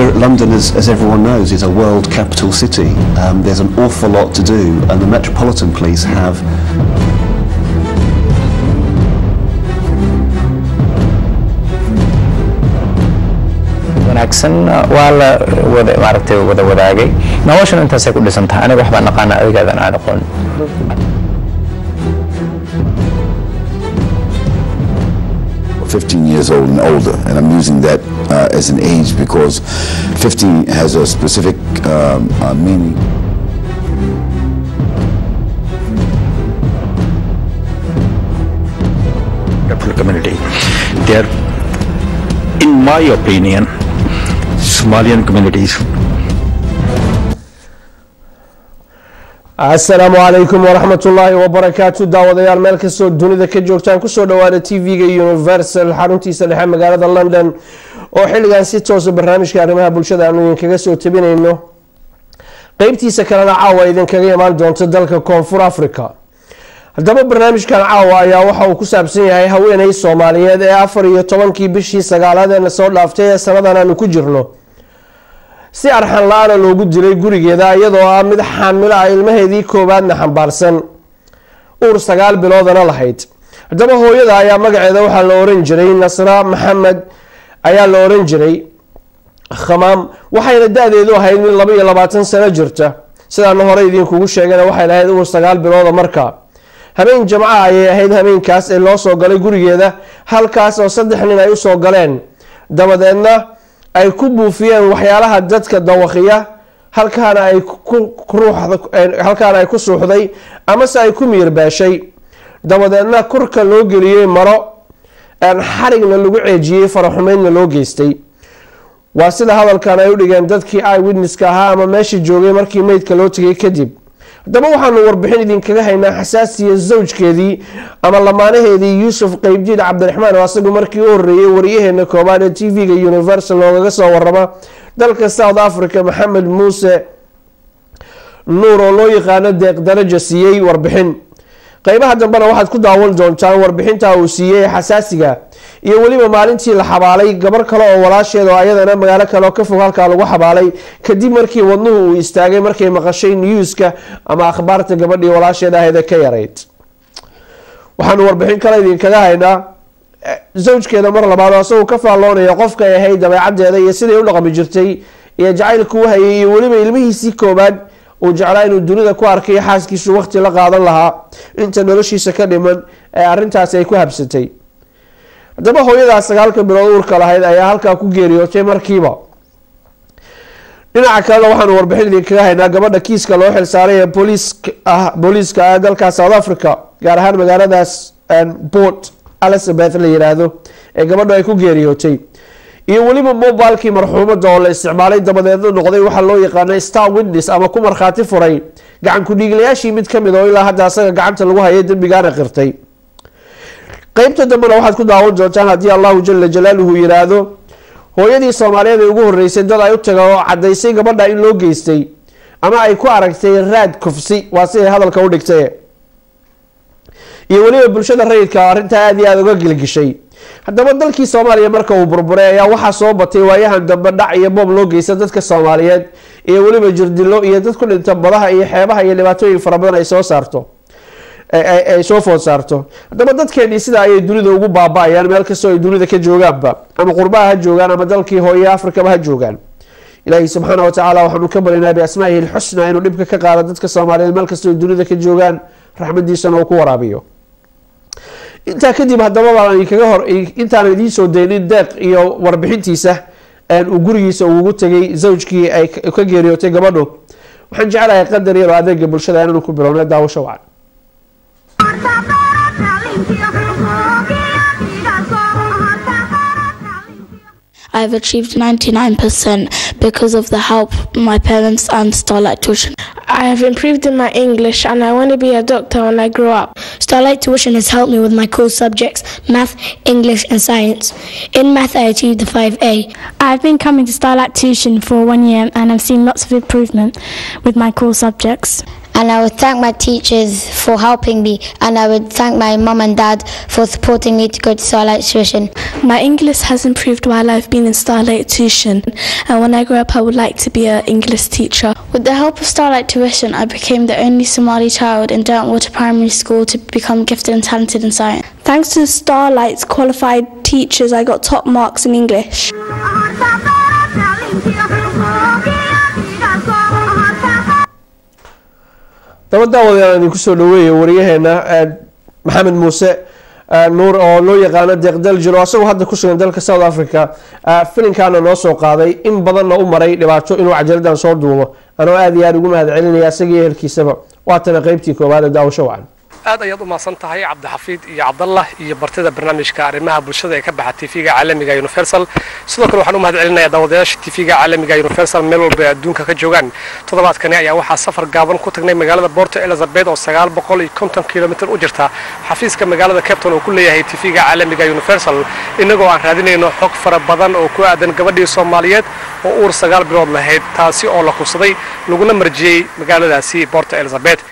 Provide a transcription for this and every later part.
we're, London, as, as everyone knows, is a world capital city. Um, there's an awful lot to do, and the Metropolitan Police have wanaagsan waa la wada maaragtay wada wadaagay noloshana intaasay ku dhisan tahay aniga waxbaan aqaana adigaadan aan aqoon 15 years old and older, and I'm using that uh, as an age because 15 has a specific um, uh, meaning. Wonderful community. They are, in my opinion, Somalian communities asalaamu calaykum waraxmat ullaahi wabarakaatu daawadayaal meel kastoo dunida ka joogtaan kusoo dhawaada tv-ga universal xaruntiisa dhexe magaalada london oo xilligan si toosa barnaamijka arrimaha bulshada aanu idinkaga soo tabinayno qeybtiisa kalena caawa idinkaga imaan doonta dalka koonfur africa haddaba barnaamijkan caawa ayaa waxa uu ku saabsan yahay haweeney soomaaliyeed ee afar iyo tobankii bishii sagaalaad eena soo dhaaftay ee sanadan aanu ku jirno si arxan la-aana loogu dilay gurigeeda iyadoo ah mid xaamilo ah ilmaheedii koowaadna xambaarsan uur sagaal biloodana lahayd haddaba hooyada ayaa magaceeda waxaa la oran jiray nasra maxamed ayaa la oran jiray khamaam waxayna da-deedu ahayd mid laba iyo labaatan sano jirta sidaana hore idinkugu sheegana waxay lahayd uur sagaal bilooda marka habeen jamca ayay ahayd habeenkaas ee loo soo galay gurigeeda halkaas oo saddex nin ay usoo galeen dabadeedna ay ku buufiyeen waxyaalaha dadka dawaqiya halkaana ay halkaana ay ku suuxday amase ay ku miirbeeshay dabadeedna kurka loo geliyey maro xarigna lagu ceejiyey faraxumeydna loo geystay waa sida hadalkan ay u dhigeen dadkii i witnesska ahaa ama meesha joogay markii meydka loo tegay kadib haddaba waxaanu warbixin idinkaga haynaa xasaasiya zawjkeedii ama lamaanaheedii yuusuf qeybdiid cabdiraxmaan oo asagu markii u horeeyey wariyaheena koobaad ee t v-ga universal loogaga soo warama dalka south africa maxamed muuse nuur oo loo yaqaano deeq daraja siiyey warbixin qeybaha dambena waxaad ku daawan doontaan warbixinta uu siiyey xasaasiga iyo weliba maalintii la xabaalay gabar kale oo walaasheed oo ayadana magaalo kale oo ka fog halkaa lagu xabaalay kadib markii wadnuhu uu istaagay markay maqashay newska ama akhbaarta gabadhii walaasheed ahayd ka yarayd waxaanu warbixin kale idinkaga haynaa zawjkeeda mar labaad oo asagoo ka faalloonaya qofkay ahayd dabeecadeeda iyo siday u dhaqmi jirtay iyo jacaylka u hayay iyo weliba ilmihiisii koobaad uu jeclaa inuu dunida ku arkay xaaskiisu waqti la qaadan lahaa inta noloshiisa ka dhiman ee arintaasi ay ku habsatay haddaba hooyadaas sagaalka bilood uurka lahayd ayaa halkaa ku geeriyootay markiiba dhinaca kalena waxaanu warbixin idinkaga haynaa gabadha kiiska loo xilsaaray ee booliiska ah dalka south africa gaar ahaan magaaladaas port elizabeth la yiraahdo ee gabadhu ay ku geeriyootay iyo weliba mobilkii marxuumada oo la isticmaalay dabadeedna noqday waxaa loo yaqaana star witness ama ku markhaati furay gacan ku-dhiiglayaashii mid kamid oo ilaa hadda asaga gacanta lagu hayay dembigaana qirtay qeybta dambena waxaad ku daawan doontaan haddii allahu jala jalaaluhu yiraahdo hooyadii soomaaliyeed ee ugu horeysay dad ay u taga oo cadaysay gabadha in loo geystay ama ay ku aragtay raad kufsi waa siday hadalka u dhigtay iyo weliba bulshada rayidka arrintaa aada iyo aada uga gilgishay haddaba dalkii soomaaliya marka uu burburay ayaa waxaa soo batay waayahan dambe dhac iyo boob loo geysta dadka soomaaliyeed iyo weliba jirdilo iyo dad ku dhinta badaha iyo xeebaha iyo dhibaatooyin fara badan ay soo saarto ay soo food saarto haddaba dadkeenii sidaa ayay dunida ugu baaba-ayaan meel kastoo ay dunida ka joogaanba ama qurbaha ha joogaan ama dalkii hooye afrikaba ha joogaan ilaahi subxaana watacaala waxaanu ka baryanaa biasmaa'ihi lxusna inuu dhibka ka qaado dadka soomaaliyeed meel kastoo ay dunida ka joogaan raxmadiisana uu ku waraabiyo intaa kadib haddaba baan kaga hor intaanan idiin soo daynin deeq iyo warbixintiisa uu gurigiisa ugu tegay zawjkii ay ka geeriyootay gabadhu waxaan jeclahay qadar yar oo adeega bulshada inaanu ku bilowna daawasho wacan I've achieved 99% because of the help my parents and Starlight Tuition. I have improved in my English and I want to be a doctor when I grow up. Starlight Tuition has helped me with my core subjects math, English, and science. In math, I achieved a 5A. I've been coming to Starlight Tuition for one year and I've seen lots of improvement with my core subjects. I and I would thank my teachers for helping me, and I would thank my mum and dad for supporting me to go to Starlight Tuition. My English has improved while I've been in Starlight Tuition, and when I grow up, I would like to be an English teacher. With the help of Starlight Tuition, I became the only Somali child in Derwentwater Primary School to become gifted and talented in science. Thanks to Starlight's qualified teachers, I got top marks in English. daba daawadayaal idinku soo dhaweeya wariyaheena maxamed muuse nuur oo loo yaqaano deeqdaljiro asagoo hadda ku sugan dalka south africa filinkaana noo soo qaaday in badanna u maray dhibaato inuu cajaladan soo duubo anoo aada iyo aada ugu mahad celinaya isaga iyo ehelkiisaba waatana qeybtii koowaad ee daawasho wacan aad ayaad u mahadsan tahay cabdixafiid iyo cabdallah iyo bartida barnaamijka arrimaha bulshada ee ka baxa tv-ga caalamiga universal sidoo kale waxaan u mahad celinayaa daawadayaasha tv-ga caalamiga universal meel walba ay adduunka ka joogaan toddobaadkani ayaa waxaa safar gaaban ku tagnay magaalada borto elizabeth oo sagaal boqol iyo konton kilomitir u jirta xafiiska magaalada capton oo ku leeyahay tv-ga caalamiga universal inagoo aan raadinayno xog fara badan oo ku aadan gabadhii soomaaliyeed oo uur sagaal bilood lahayd taasi oo la kubsaday laguna marjiyey magaaladaasi borto elizabeth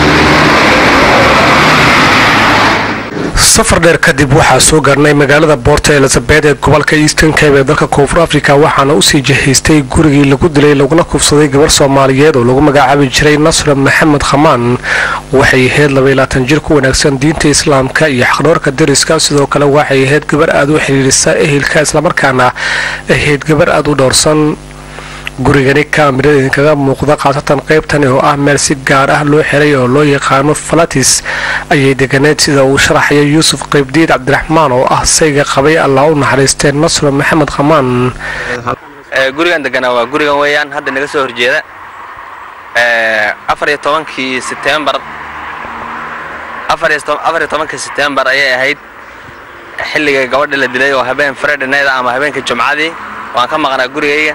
safar dheer kadib waxaa soo gaarnay magaalada boorto elizabeth ee gobolka eastern cabe ee dalka koonfur africa waxaana usii jihaystay gurigii lagu dilay laguna kufsaday gabarh soomaaliyeed oo lagu magacaabi jiray nasra maxamed khamaan waxay ahayd labayilaatan jir ku wanaagsan diinta islaamka iyo xaqdhoorka dariska sidoo kale waxay ahayd gabar aada u xidhiirisa ehelka islamarkaana ahayd gabar aada u dhowrsan gurigani kaamirada idinkaga muuqda khaasatan qaybtani oo ah meel si gaar ah loo xiray oo loo yaqaano falatis ayay deganeed sida uu sharaxaya yuusuf qaybdiid cabdiraxmaan oo ah sayga qabay allah u naxariistee nasro maxamed khamaan gurigan deganaa waa gurigan weeyaan hadda naga soo horjeeda afar iyo tobankii setembar afar iyo tobankii setembar ayay ahayd xilliga gabadha la dilay oo habeen fredinayda ama habeenka jumcadii waan ka maqnaa gurigayga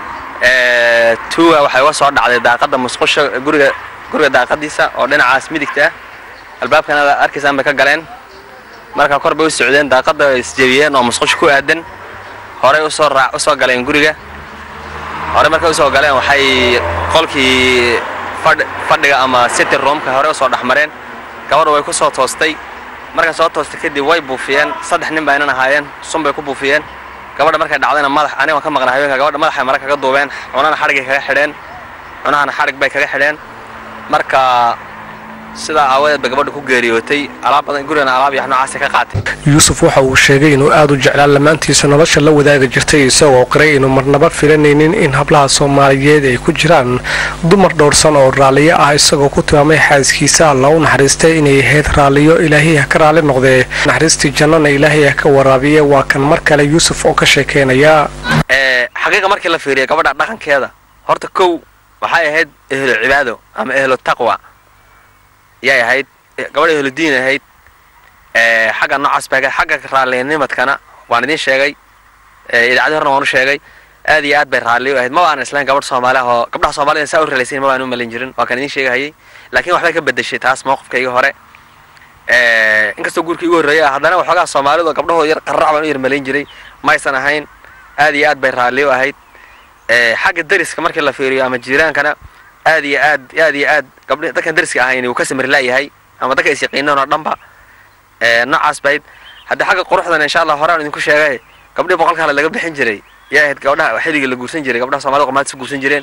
tuuga waxay uga soo dhacday daaqadda musqusha guriga guriga daaqadiisa oo dhinacaas midigta ah albaabkana arkaysaan bay ka galeen marka kor bay u socdeen daaqadda ay isjebiyeen oo musqusha ku aadan horey usoo raac usoo galeen guriga horey markay usoo galeen waxay qolkii fadhiga ama city roomka horey usoo dhexmareen gabadha way ku soo toostay markay soo toostay kadib way buufiyeen saddex nin baynan ahaayeen sun bay ku buufiyeen gabadha markay dhacdayna madax aniga waan ka maqnaa haweenka gabadha madaxay mara kaga duubeen cunana xadhigay kaga xidheen cunahana xadhig bay kaga xidheen marka sidaa aawadeed bay gabadha ku geeriyootay alaab badan gurigana alaab iyo wax noocaasay ka qaatay yuusuf waxa uu sheegay inuu aada u jeclaa lamaantiisa nolosha la wadaagi jirtay isagoo qiray inuu marnaba filanaynin in hablaha soomaaliyeed ay ku jiraan dumar dhowrsan oo raalliyo ah isagoo ku tilmaamay xaaskiisa alla u naxariistay inay ahayd raalliyo ilaahay ha ka raalli noqdee naxariistii jannana ilaahay ha ka waraabiye waa kan mar kale yuusuf oo ka sheekeynaya xaqiiqa markii la fiiriya gabadha dhaqankeeda horta kow waxay ahayd ehlo cibaado ama ehlo taqwa yay ahayd gabadha ehlo diin ahayd xagga noocaas baa xagga raallinimadkana waan idiin sheegay idaacadii horna waan u sheegay aad iyo aad bay raalli u ahayd ma baan islayn gabadh soomaali oo gabdhaha soomaalida saa u ralaysayn ma baan u malin jirin waa kan idiin sheegahayay laakiin waxbay ka bedeshay taas mowqifkayga hore inkastoo guurkii igu horreeyay ah haddana waxoogaa soomaalidu gabdhahooda yar qarrac baan u yar malayn jiray maysan ahayn aad iyo aad bay raalli u ahayd xagga dariska markii la fiiriyo ama jiiraankana aad iyo aad aad iyo aad gabdh dadkan dariska ahayn wuu ka samirlaayahay ama dadka is yaqiinaan oo dhanba noocaas bayd haddii xagga quruxdan insha allah horaan idinku sheegay gabdhii boqolka hale laga bixin jiray yaa ahayd gabdhaha xilligii la guursan jiray gabdhaha soomaalida qomaadis guursan jireen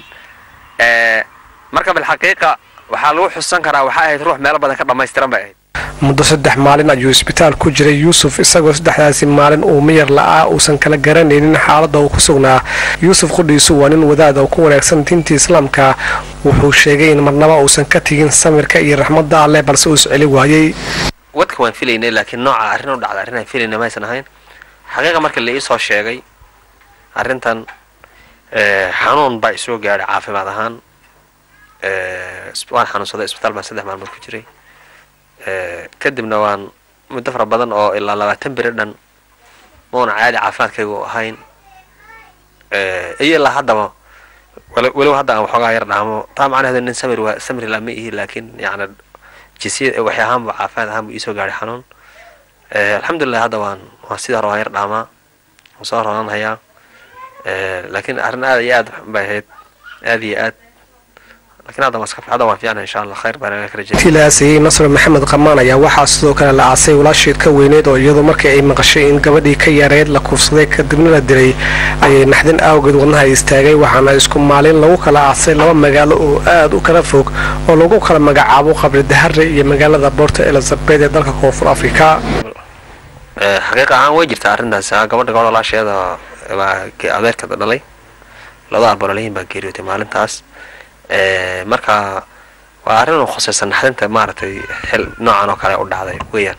marka bilxaqiiqa waxaa lagu xusan karaa waxaa ahayd ruux meelo badan ka dhammaystiran bay ahayd muddo saddex maalin ayuu isbitaal ku jiray yuusuf isagoo saddexdaasi maalin uu miyar la'aa uusan kala garanaynin xaaladda uu ku sugnaa yuusuf qudhiisu waa nin wadaad oo ku wanaagsan diinta islaamka wuxuu sheegay in marnaba uusan ka tegin samirka iyo raxmadda alleh balse uu isceli waayey wadka waan filaynay laakiin nooca arrin u dhacda arrin aan filaynay maysan ahayn xaqiiqa marka la ii soo sheegay arrintan xanuun baa isoo gaadhay caafimaad ahaan waan xanuunsaday isbitaal baan saddex maalmood ku jiray kadibna waan muddo fara badan oo ilaa labaatan beri dhan mauna caadi caafimaadkaygu ahayn iyo ilaa haddaba weliba hadda aan waxoogaa yar dhaamo taa macnaheedu nin samir waa samri lama ihi laakiin yacni jisiya waxay ahaanba caafimaad ahaan buu iisoo gaadhay xanuun alxamdulilah hadda waan waan sidii hore waan yar dhaamaa waan soo roonaan hayaa laakiin arrin aad iyo aad bay ahayd aad iyo aad laakiin hadda waa iska hadda waa fiican insha allah khayr baan ka rajay intii la aasayey nasr maxamed qamaan ayaa waxaa sidoo kale la aasay walaasheed ka weyneed oo iyadoo markii ay maqashay in gabadhii ka yareed la kuufsaday kadibna la dilay ayay naxdin awgeed wadnaha istaagay waxaana isku maalin lagu kala aasay laba magaalo oo aad u kala fog oo lagu kala magacaabo qabri dahare iyo magaalada boorta elizabeth ee dalka koonfur afrika Eh, xaqiiqa ahaan way jirtaa arrintaas ah, gabadha gabadha walaasheeda baa ge- adeerkeeda dhalay labada albololayin baa geeriyootay maalintaas Eh, marka waa arrin u khusaysan naxdinta maaragtay xil noocan oo kale u dhacday weeyaan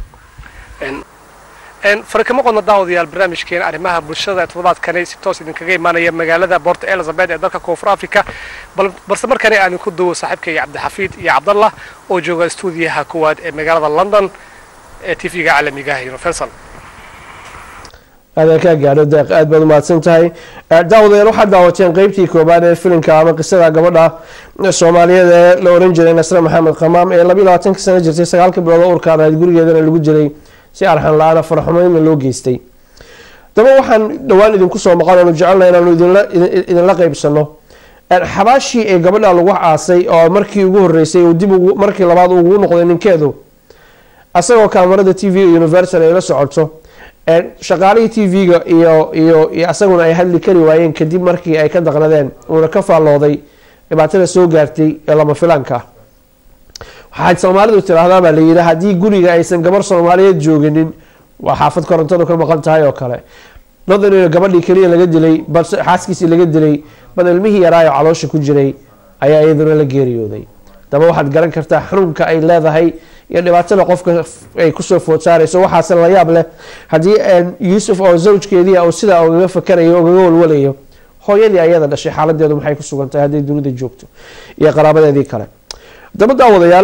farkama qodna daawadayaal barnaamijkeena arrimaha bulshada ee toddobaadkani si toos idinkaga imaanaya magaalada boorta elizabeth ee dalka koonfur africa bal- balse markani aan ku duwo saaxiibkayga cabdixafiid iyo cabdallah oo jooga stuudiyaha koowaad ee magaalada london ee tv-ga caalamiga ah universal adaa kaa gaadho deeq aad baad umahadsan tahay Eh, daawadayaal waxaad daawateen qeybtii koobaad ee filimka ama qisada gabadha soomaaliyeed ee la oran jiray nasre maxamed khamaam ee labiyo labaatanka sano jirtay sagaalka bilood oo urkaan ahayd gurigeedana lagu jiray si arxan la-aana faraxumeynna loo geystay daba waxaan dhowaan idinku soo maqan oonu jecelnahay inaanu idinla idin- idinla qeybsano Eh, xabaashii ee gabadha lagu aasay oo markii ugu horeysay uu dib ugu- markii labaad ugu noqday ninkeedu asagoo kaamarada t v universal ay la socoto ee shaqaalihii t v-ga iyo iyo iyo asaguna ay hadli kari waayeen kadib markii ay ka daqnadeen uuna ka faallooday dhibaatada soo gaartay ee lama filaanka ah waxaad soomaalidu tiraahdaa baa layidhi haddii guriga aysan gabar soomaaliyeed jooginin waa xaafad korontadu ka maqan tahay oo kale nodan in gabadhii keliya laga dilay balse xaaskiisii laga dilay bal ilmihii yaraayo caloosha ku jiray ayaa iyaduna la geeriyooday daba waxaad garan kartaa xanuunka ay leedahay iyo dhibaatada qofka ay kusoo food saarayso waxaase la yaab leh haddii yuusuf oo zawjkeedii uu sidaa ugaga fakarayo ugaga walwalayo hooyadii ayada dhashay xaaladeedu maxay ku sugan tahay hadday dunida joogto iyo qaraabadeedii kale daba daawadayaal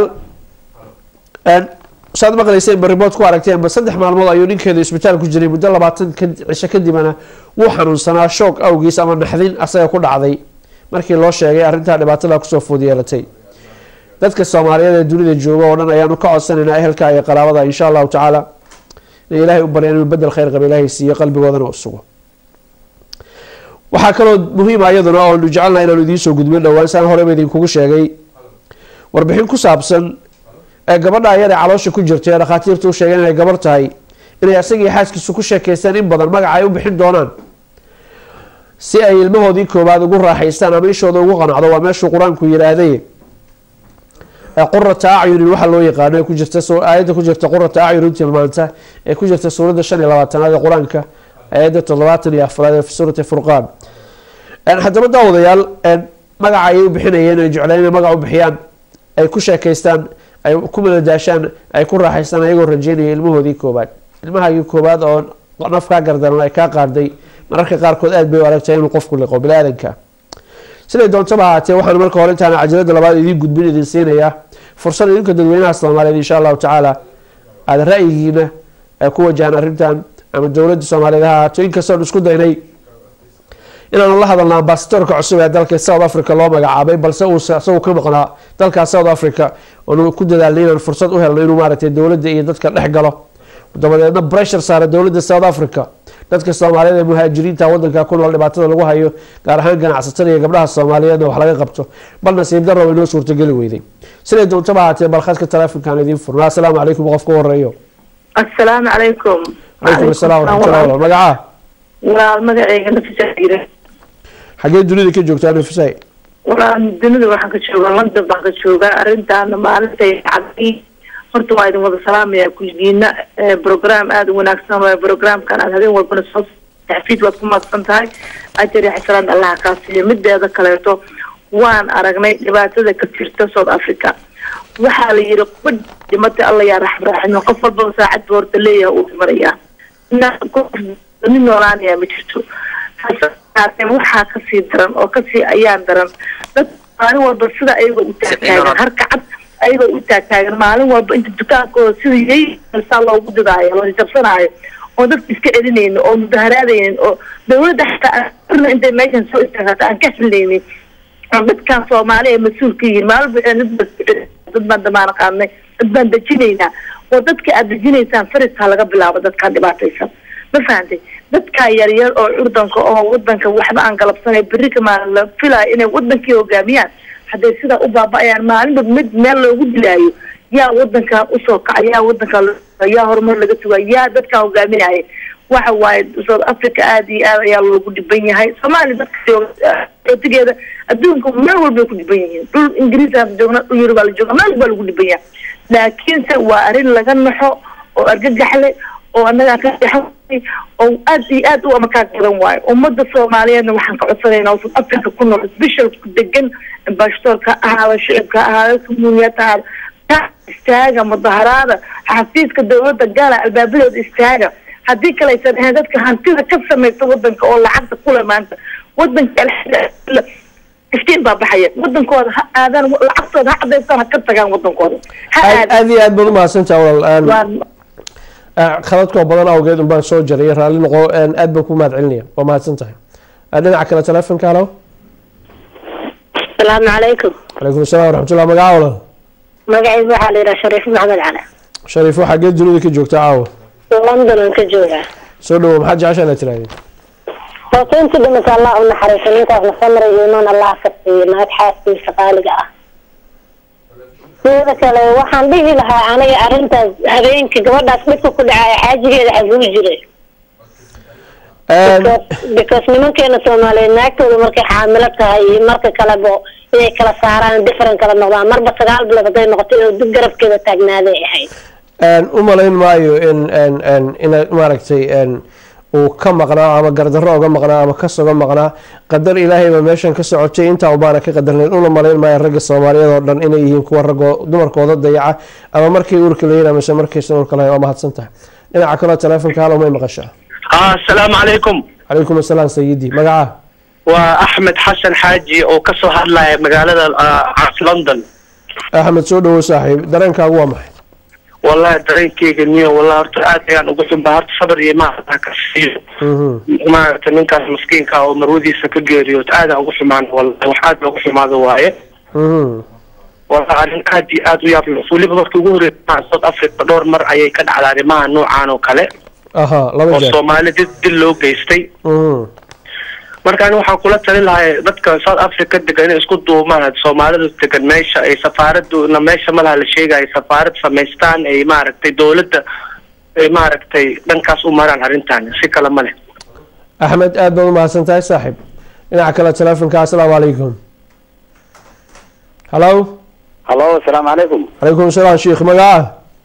saad maqlayseen ba ribood ku aragteen ba saddex maalmood ayuu ninkeedu isbitaal ku jiray muddo labaatan cisho kadibna wuu xanuunsanaa shoog awgiis ama naxdin asaga ku dhacday markii loo sheegay arrintaa dhibaatada kusoo food yeelatay dadka soomaaliyeed ee dunida jooga oo dhan ayaanu ka codsanaynaa ehelka iyo qaraabada insha allahu tacaala in ilaahay u barya inuu bedel khayr qaba ilaahay siiyo qalbigoodana u sugo waxaa kaloo muhiima iyaduna oonu jecelnaha inaanu idiinsoo gudbin dhowaan saan horeba idinkugu sheegay warbixin ku saabsan ee gabadha ayada caloosha ku jirtay ee dhakhaatiirtu u sheegeen inay gabar tahay inay asagii xaaskiisu ku sheekaystaan in badan magaca ay u bixin doonaan si ay ilmahoodii koobaad ugu raaxaystaan ama ishooda ugu qanacdo waa meeshuu qur-aanku yidhaahday qurata acyunin waxaa loo yaqaano ku jirta aayadda ku jirta qurata acyunin tilmaanta ee ku jirta suuradda shan iyo labaatanaad ee qur-aanka aayadda toddobaatan iyo afraad ee fi suurati furqaan haddaba daawadayaal magaca ayay u bixinayeen ay jecleen inay magac u bixiyaan ay ku sheekaystaan ay ku madadaashaan ay ku raaxaystaan ayagoo rajeynaya ilmahoodii koobaad ilmahaagii koobaad oo naf kaa gardaran ay kaa qaarday mararka qaarkood aad bay u aragtahay inuu qofku liqo bini-aadanka siday doontaba ahaatee waxaan marka hore intaana cajalada labaad idiin gudbin idin siinayaa fursad idinka dadweynaha soomaaliyeed insha allahu tacaala aada ra-yigiina ay ku wajahaan arrintan ama dowladda soomaaliyeed ha ahaato inkastoon isku daynay inaanu la hadalna ambasadorka cusub ee dalka south africa loo magacaabay balse uu isagu ka maqnaa dalkaas south africa oonu ku dadaalnay inaan fursad u helno inuu maaragtay dowladda iyo dadka dhex galo dabadeedna breshur saara dowladda south africa dadka soomaaliyeed ee muhaajiriinta wadanka ku nool dhibaatada lagu hayo gaar ahaan ganacsatada iyo gabdhaha soomaaliyeedna wax laga qabto bal nasiib darro inoo suurtageli weyday siday doontaba ahaatee bal khadka taleefonkaan idiin furnaa asalaamu calaykum qof ka horeeyo asalaamu calaykum calaykum asalaam waraxmatullah wala magacaa walaal magaceyga nafisa jira xagee dunida ka joogtaa nafisay walaal dunida waxaan ka joogaa london baan ka joogaa arrintaana maalintay cadii horta waa idin wada salaamaya kulligiina program aada u wanaagsan waay programkan aad habeen walbana soo taxfiid waad ku maadsan tahay ajar iyo xasanaad allaha kaa siiyo mideeda kaleeto waan aragnay dhibaatada ka jirta south africa waxaa la yidhi kuba dhimatay alla yaa raxm raaximo qof walbaba saacadba horta leeyahay uu dhimanayaa nin noolaanayaa ma jirto waxaa kasii daran oo kasii ayaan daran dad maalin walba sida ayagoo u taagtaagan harka cad ayagoo u taagtaagan maalin walba inta dukaankooda sida yay saa loogu didaayo la jabsanaayo oo dadka iska celinaynin oo mudaharaadaynin oo dawladda xataa arna intay meeshan soo istaagata aan ka xilnaynin oo dadkan soomaali ay mas-uul ka yihiin maalin dad baan damaana qaadnay dad baan dejinaynaa oo dadka aad dejinaysaan fariskaa laga bilaabo dadkaan dhibaataysan ma fahantay dadkaa yaryar oo curdanka oo wadanka waxba aan galabsanay berri kamaa la filaayo inay wadankii hogaamiyaan hadday sidaa u baaba'ayaan maalinba mid meel loogu dilaayo yaa wadankan usoo kaca yaa wadankan loo yaa horumar laga sugaa yaa dadkan hogaaminaya waxa waaye south africa aada iyo aad ayaa loogu dhiban yahay soomaaliya dadka jooga xootigeeda adduunka meel walbay ku dhiban yihiin dhul ingiriis aan joogna dhul yurub aa la jooga meel walbaa lagu dhiban yahay laakiinse waa arrin laga naxo oo argagaxle oo annagaa ka dexay oo aad iyo aad u amakaag badan waayo ummada soomaaliyeedna waxaan ka codsanaynaa oo south africa ku nool special ku degan ambassadorka ha ahaada shicibka ha ahaada communiyad ha ahaada ka istaaga mudaharaada xafiiska dowladda gaala albaabadeeda istaaga haddii kale aysan ahayn dadka hantida ka samaysta wadanka oo lacagta kule maanta wadanka alxamdulillah iftiin baa baxaya wadankooda ha aadaan lacagtooda ha cadaystaan ha ka tagaan wadankooda ha aad aadaan aad iyo aad baad umahadsantaha walaal waa Ah, khaladkoo badan awgeed unbaan soo jaray raalli noqo een, aad baan ku mahad celinaya waa mahadsan tahay Ah, dhinaca kale telefonka halo asalaamu calaykum calaykum asalaam waraxmatullah magaca walaal magacayga waxaa la yidhaha shariif maxamed cali shariif waxaa geed dunida ka joogta caawa london aan ka joogaa soo dhawo maxaad jeceshaa inaad tirahdeen hoose intii dhimata allah u naxariiso ninkaasna samray iyo imaan allah ka siiyo naag xaaskiisa qaaliga ah sida kale waxaan dhihi lahaa aniga arrintaas habeenka gabadhaas dhibka ku dhacaya xaajigeeda xaguu jiray because nimankeena soomaaliyeed naagtooda markay xaamilo tahay iyo marka kaleba inay kala saaraan different kala noqdaan marba sagaal bilood hadday noqoto inuu dib garabkeeda taagnaaday ahayd Een, u malayn maayo in een, een, inaad maaragtay een, uu ka maqnaa ama gardarro uga maqnaa ama kas uga maqnaa qadar ilaahayba meeshan ka socotay intaa ubaana ka qadarnayn una malayn maayo ragga soomaaliyeed oo dhan inay yihiin kuwa raggoo dumarkooda dayaca ama markay uurka leeyihin amase markaysan uurka lahayn waa mahadsan tahay dhinaca kaleo telefonka halo may maqashaa asalaamu calaykum calaykum asalaam sayidi magaca waa axmed xasan xaaji oo ka soo hadlaya magaalada ah, london axmed soo dhawo saaxiib dareenkaagu waa maxay wallahi dareenkeyga niyo wallahi horta aad ayaan ugu xunbaa horta sabir iyo maarata ka siiyo maaragta ninkaas maskiinka oo marwadiisa ka geeriyood aadaan ugu xumaan wallahi wax aad loogu xumaado waaye wallahi arrin aad iyo aad u yaab leh weliba markii ugu horreysay south africa dhowr mar ayay ka dhacdaa arrimaha noocaan oo kale aha laba oo jeer soomaali dil dil loo geystay Mhm. marka ani waxaan kula talin lahay dadka south africa degan inay isku duumaan soomaalida degan meesha ay safaaraduna meesha malaha la sheegaya safaarad samaystaan ay maaragtay dowladda ay maaragtay dhankaas u maraan arrintan si kale ma leh axmed aad baad umahadsan tahay saaxiib dhinaca kale telefonka asalaamu calaykum halo hallo asalaamu calaykum calaykum asalaam sheikh magaca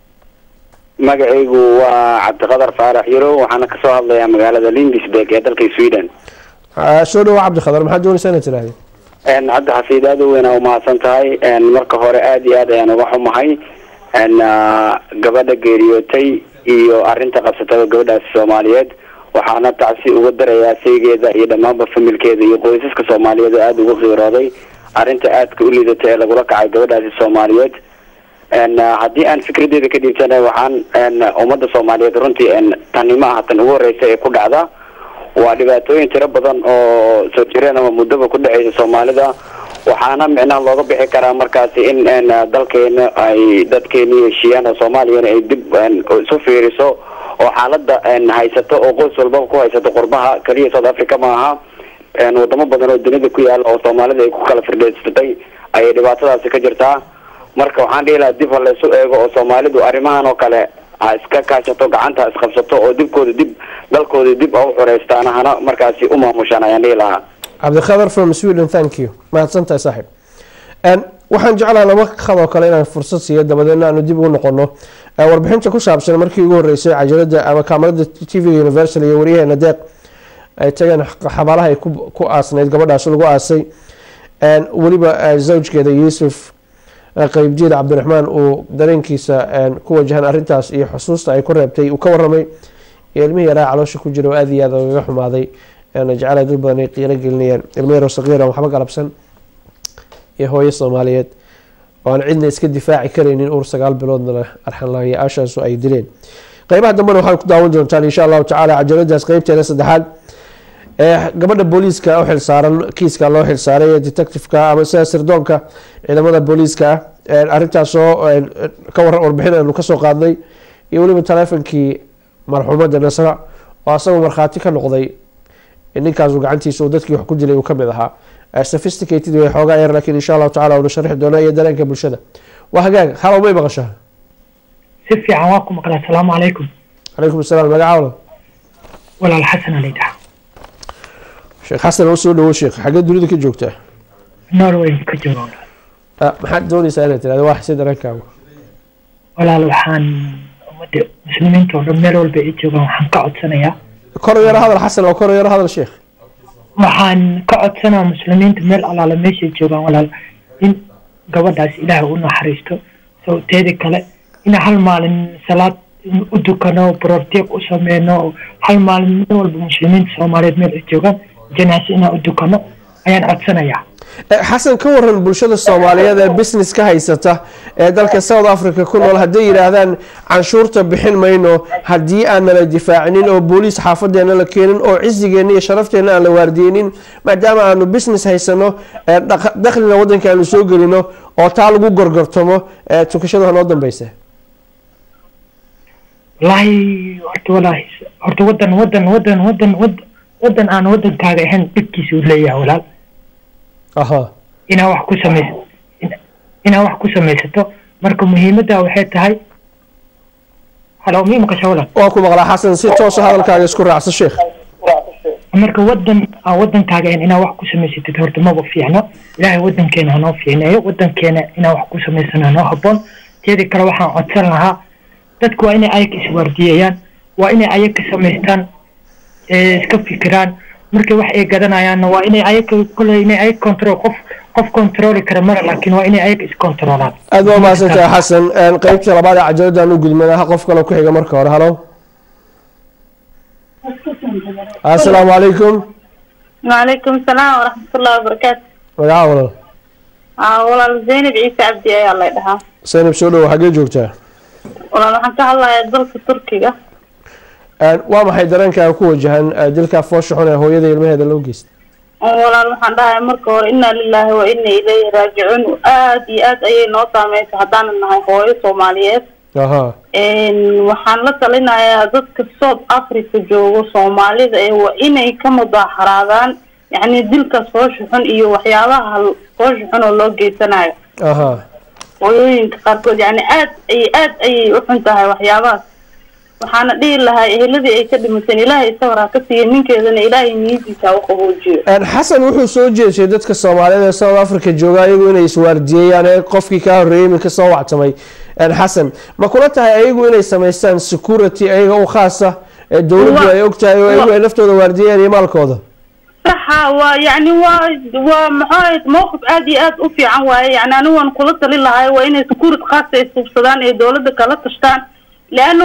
magacaygu waa cabdiqadar faarax yaro waxaana kasoo hadlayaa magaalada lindisburg ee dalka sweden Ah, soo dhawo cabdikhadar maxaad doonaysaa inaad tirahdeen n hadda xafiid aad u weyn aa umahadsan tahay n marka hore aad iyo aad ayaan uga xumahay n gabadha geeriyootay iyo arrinta qabsatada gabadhaasi soomaaliyeed waxaana tacsi uga darayaa saygeeda iyo dhammaanba familkeeda iyo qoysaska soomaaliyeed oo aada uga qiirooday arrinta aadka u liidata ee lagula kacay gabadhaasi soomaaliyeed n haddii aan fikradeeda ka dhiibtana waxaan n ummadda soomaaliyeed runtii n tani ma aha tan ugu horeysa ee ku dhacda waa dhibaatooyin tiro badan oo soo jireen ama muddaba ku dhaceysa soomaalida waxaana micnaha looga bixi karaa markaasi in n dalkeena ay dadkeeni heshiiyaan oo soomaaliyana ay dib n isu fiiriso oo xaalada n haysato oo qoys walbaba ku haysato qurbaha keliya south africa ma aha n wadamo badan oo dunida ku yaala oo soomaalida ay ku kala firdheysatay ayay dhibaatadaasi ka jirtaa marka waxaan dhihi lahaa dib ha laysu eego oo soomaalidu arrimahan oo kale ha iska kaashato gacanta ha isqabsato oo dibkooda dib dalkooda dib ha u xoreystaan hana markaasi u maamushaan ayaan dhihi lahaa cabdikhadar from sweden thank you mahadsan tahay saaxiib Een, waxaan jeclaha laba khadoo kale inaan fursad siiyo dabadeedna aanu dib ugu noqono Ee, warbixinta ku saabsan markii ugu horeysay cajalada ama kaamarada tv universal iyo waryaheena deeq ay tageen xabaalaha ay ku ku aasnayd gabadhaas lagu aasay Een, weliba eh, zawjkeeda yuusuf eh, qeybdiid cabdiraxmaan uu dareenkiisa een, ku wajahan arintaas iyo xusuusta ay ku reebtay uu ka waramay iyo ilmihii yaraa caloosha ku jira oo aada iyo aada ugaga xumaaday eena jecelahay dad badan ay qiiro gelinayaan ilmo yaroo saqiira waxba galabsan iyo hooyo soomaaliyeed oo aan cidna iska difaaci karaynin uur sagaal biloodna leh arxanlahayaashaasu ay dileen qeybaha dambena waxaad ku daawan doontaan insha allahu tacaala cajaladaas qeybteeda saddexaad ee gabadha booliiska u xilsaaran kiiska loo xilsaaray ee detectiveka ama sida sirdoonka ciidamada booliiska ah Ee, arrintaasoo ee, ka waran warbixin aanu kasoo qaadnay iyo weliba taleefonkii marxuumadda nasra oo asagoo markhaati ka noqday in ninkaasu gacantiisa uu dadkii wax ku dilay uu kamid ahaa sophisticated way xoogaa yar laakiin insha allahu tacala una sharixi doona iyo dareenka bulshada waa hagaag halow may maqashaa si fiican waa ku maqlaa asalaamu calaykum calaykum asalaam magaca walaal walaal xasan alidhaha sheekh xasan oo soo dhawo sheekh xaggee dunida ka joogtaa norway ka jooga Ah, maxaad doonaysaa inaad tirahdo waa xise dareenkaagu walaal waxaan ummadda muslimiinta oo dhan meel walba ay joogaan waxaan ka codsanayaa kor yaro hadal xasan oo kor yaro hadal sheekh waxaan ka codsanaa muslimiinta meel allaala meeshay joogaan walaal in gabadhaas ilaahay u naxariisto sawteeda kale in hal maalin salaad u dukano bororteeg u sameyno hal maalin meel walba muslimiinta soomaaliyeed meel ay joogaan janaase inaan u dukano ayaan codsanayaa Eh, xasan ka waran bulshada soomaaliyeed ee business ka haysata ee dalka south africa ku nool hadday yidhaahdaan canshuurta bixin mayno haddii aan nala difaacinin oo booliis xaafadeena la keenin oo cisigeena iyo sharafteena aan la waardiyeynin maadaama aanu business haysano eh, dhaq- dakhlina wadanka aanu soo gelino oo taa lagu gorgortamo eh, tukashada ha noo dambeysa wallaahi horta wallaahi horta wadan wadan wadan wadan wad- wadan aan wadankaaga ahayn dhibkiisa uu leeyahay walaal aha inaa wax ku samays in- inaa wax ku samaysato marka muhiimadda waxay tahay halo mii maqasha walaal waa ku maqlaa xasan si toosa hadalkaaga isku raacso sheekh marka wadan aan wadankaaga ahayn inaa wax ku samaysatid horta maba fiicno ilaahay wadankeena hanoo fiicneeyo wadankeena inaa wax ku samaysano hanoo haboon teeda kale waxaan codsan lahaa dadku waa inay ayaga iswaardiyayaan waa inay ayaga samaystaan ee iska fikiraan markay wax ay gadanayaanna waa inay ayaga kole inay ayaga control qof qof controli kara mara laakiin waa inay ayaga iscontrolaan aad baa mahadsantahay xasan Een, qeybta labaad ee cajaladaan u gudmanaha qof kale ku xiga marka hore halo asalaamu calaykum وعليكم السلام ورحمة الله وبركاته magaca walaal آه والله زينب عيسى عبدي أي الله يدها saynab soo dhowo xaggee joogtaa والله waxaan ka hadlayaa dalka Turkiga Een, waa maxay dareenkaaga ku wajahan eh, dilka foosha xun ee hooyada iyo ilmaheeda loo geystay walaal waxaan dhahay marka hore inna lillahi wa inna ilayhi raajicuun aad iyo aad ayay noo saameysay haddaanan nahay hooyo Soomaaliyeed aha Een, waxaan la talinayaa dadka South Africa joogo Soomaalida ee waa inay ka mudaaxaraadaan yacni dilkaas foosha xun iyo waxyaabaha foosha xun oo loo geysanayo aha hooyooyinka qaarkood yani aad ay aad ayay u xun tahay waxyaabahaas waxaana dhihi lahaa eheladii ay ka dhimateen ilaahay sawir ha ka siiya ninkeedana ilaahay niyadiisa ha u qaboojiyo Een, xasan wuxuu soo jeeshay dadka soomaaliyeed ee south africa jooga ayagu inay iswaardiyeyaan ee qofkii kaa horreeyey iminka soo wactamay Een, xasan ma kula tahay ayagu inay samaystaan security ayaga u khaasa ee dowladdu Wa- ay ogtahay oo ayagu ay naftooda waardiyeen iyo maalkooda saxa waa yani waa waa maxaa ahayd mowqif aad iyo aad u fiican waaye yani anigu waan kula talin lahay waa inay securit khaasa ay suubsadaan ee dowladda kala tashtaan leano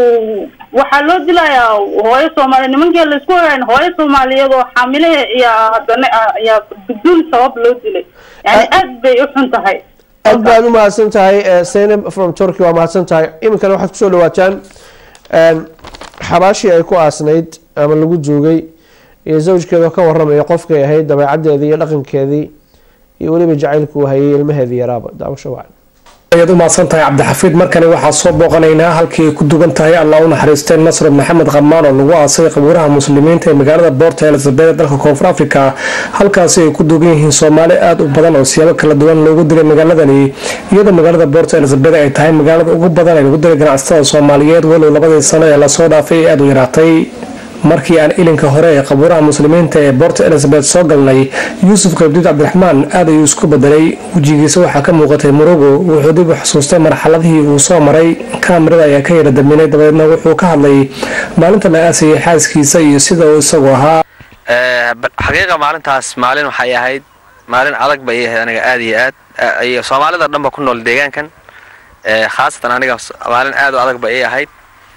waxaa loo dilayaa hooyo soomaaliyeed nimankii laisku ogayn hooyo soomaaliyeed oo xaamilaha iyo haddana ayaa biduun sabab loo dilay yani aad bay u xun tahay aad baad u mahadsan tahay eh, Zainab from Turkey waa mahadsan tahay iminkana waxaad kusoo dhawaataan een, xabaashii ay ku aasnayd ama lagu joogay iyo zawjkeeda oo ka waramaya qofkay ahayd dabeecaddeedii iyo dhaqankeedii iyo weliba jacaylku uu hayay ilmaheedii yaraaba daawasho wacan ayaad u mahadsan tahay cabdixafiid markani waxaa soo booqanaynaa halkii ay ku dugan tahay allah u naxariistay nasr maxamed qamaan oo lagu aasay qabuuraha muslimiinta ee magaalada boorta elizabeth ee dalka koonfur africa halkaasi ay ku dugan yihiin soomaali aada u badan oo siyaabo kala duwan loogu dilay magaaladani iyadoo magaalada boorta elizabeth ay tahay magaalada ugu badan ee lagu dilay ganacsatada soomaaliyeed walow labadii sano ee lasoo dhaafay ay aada u yaraatay markii aan ilinka hore ee qabuuraha muslimiinta ee boorta elizabeth soo galnay yuusuf qaybdiid cabdiraxmaan aad ayuu isku bedelay wejigiisa waxaa ka muuqatay murugo wuxuu dib u xusuustay marxaladihii uu soo maray kaamirada ayaa ka yara daminay dabeedna wuxuu ka hadlay maalinta la aasayay xaaskiisa iyo sida uu isagu ahaa Eh, ba- xaqiiqa maalintaas maalin waxay ahayd maalin adag bay ahayd aniga aad iyo aad Eh, iyo soomaalida dhanba ku nool deegaankan Eh, khaasatan aniga s- maalin aad u adag bay ii ahayd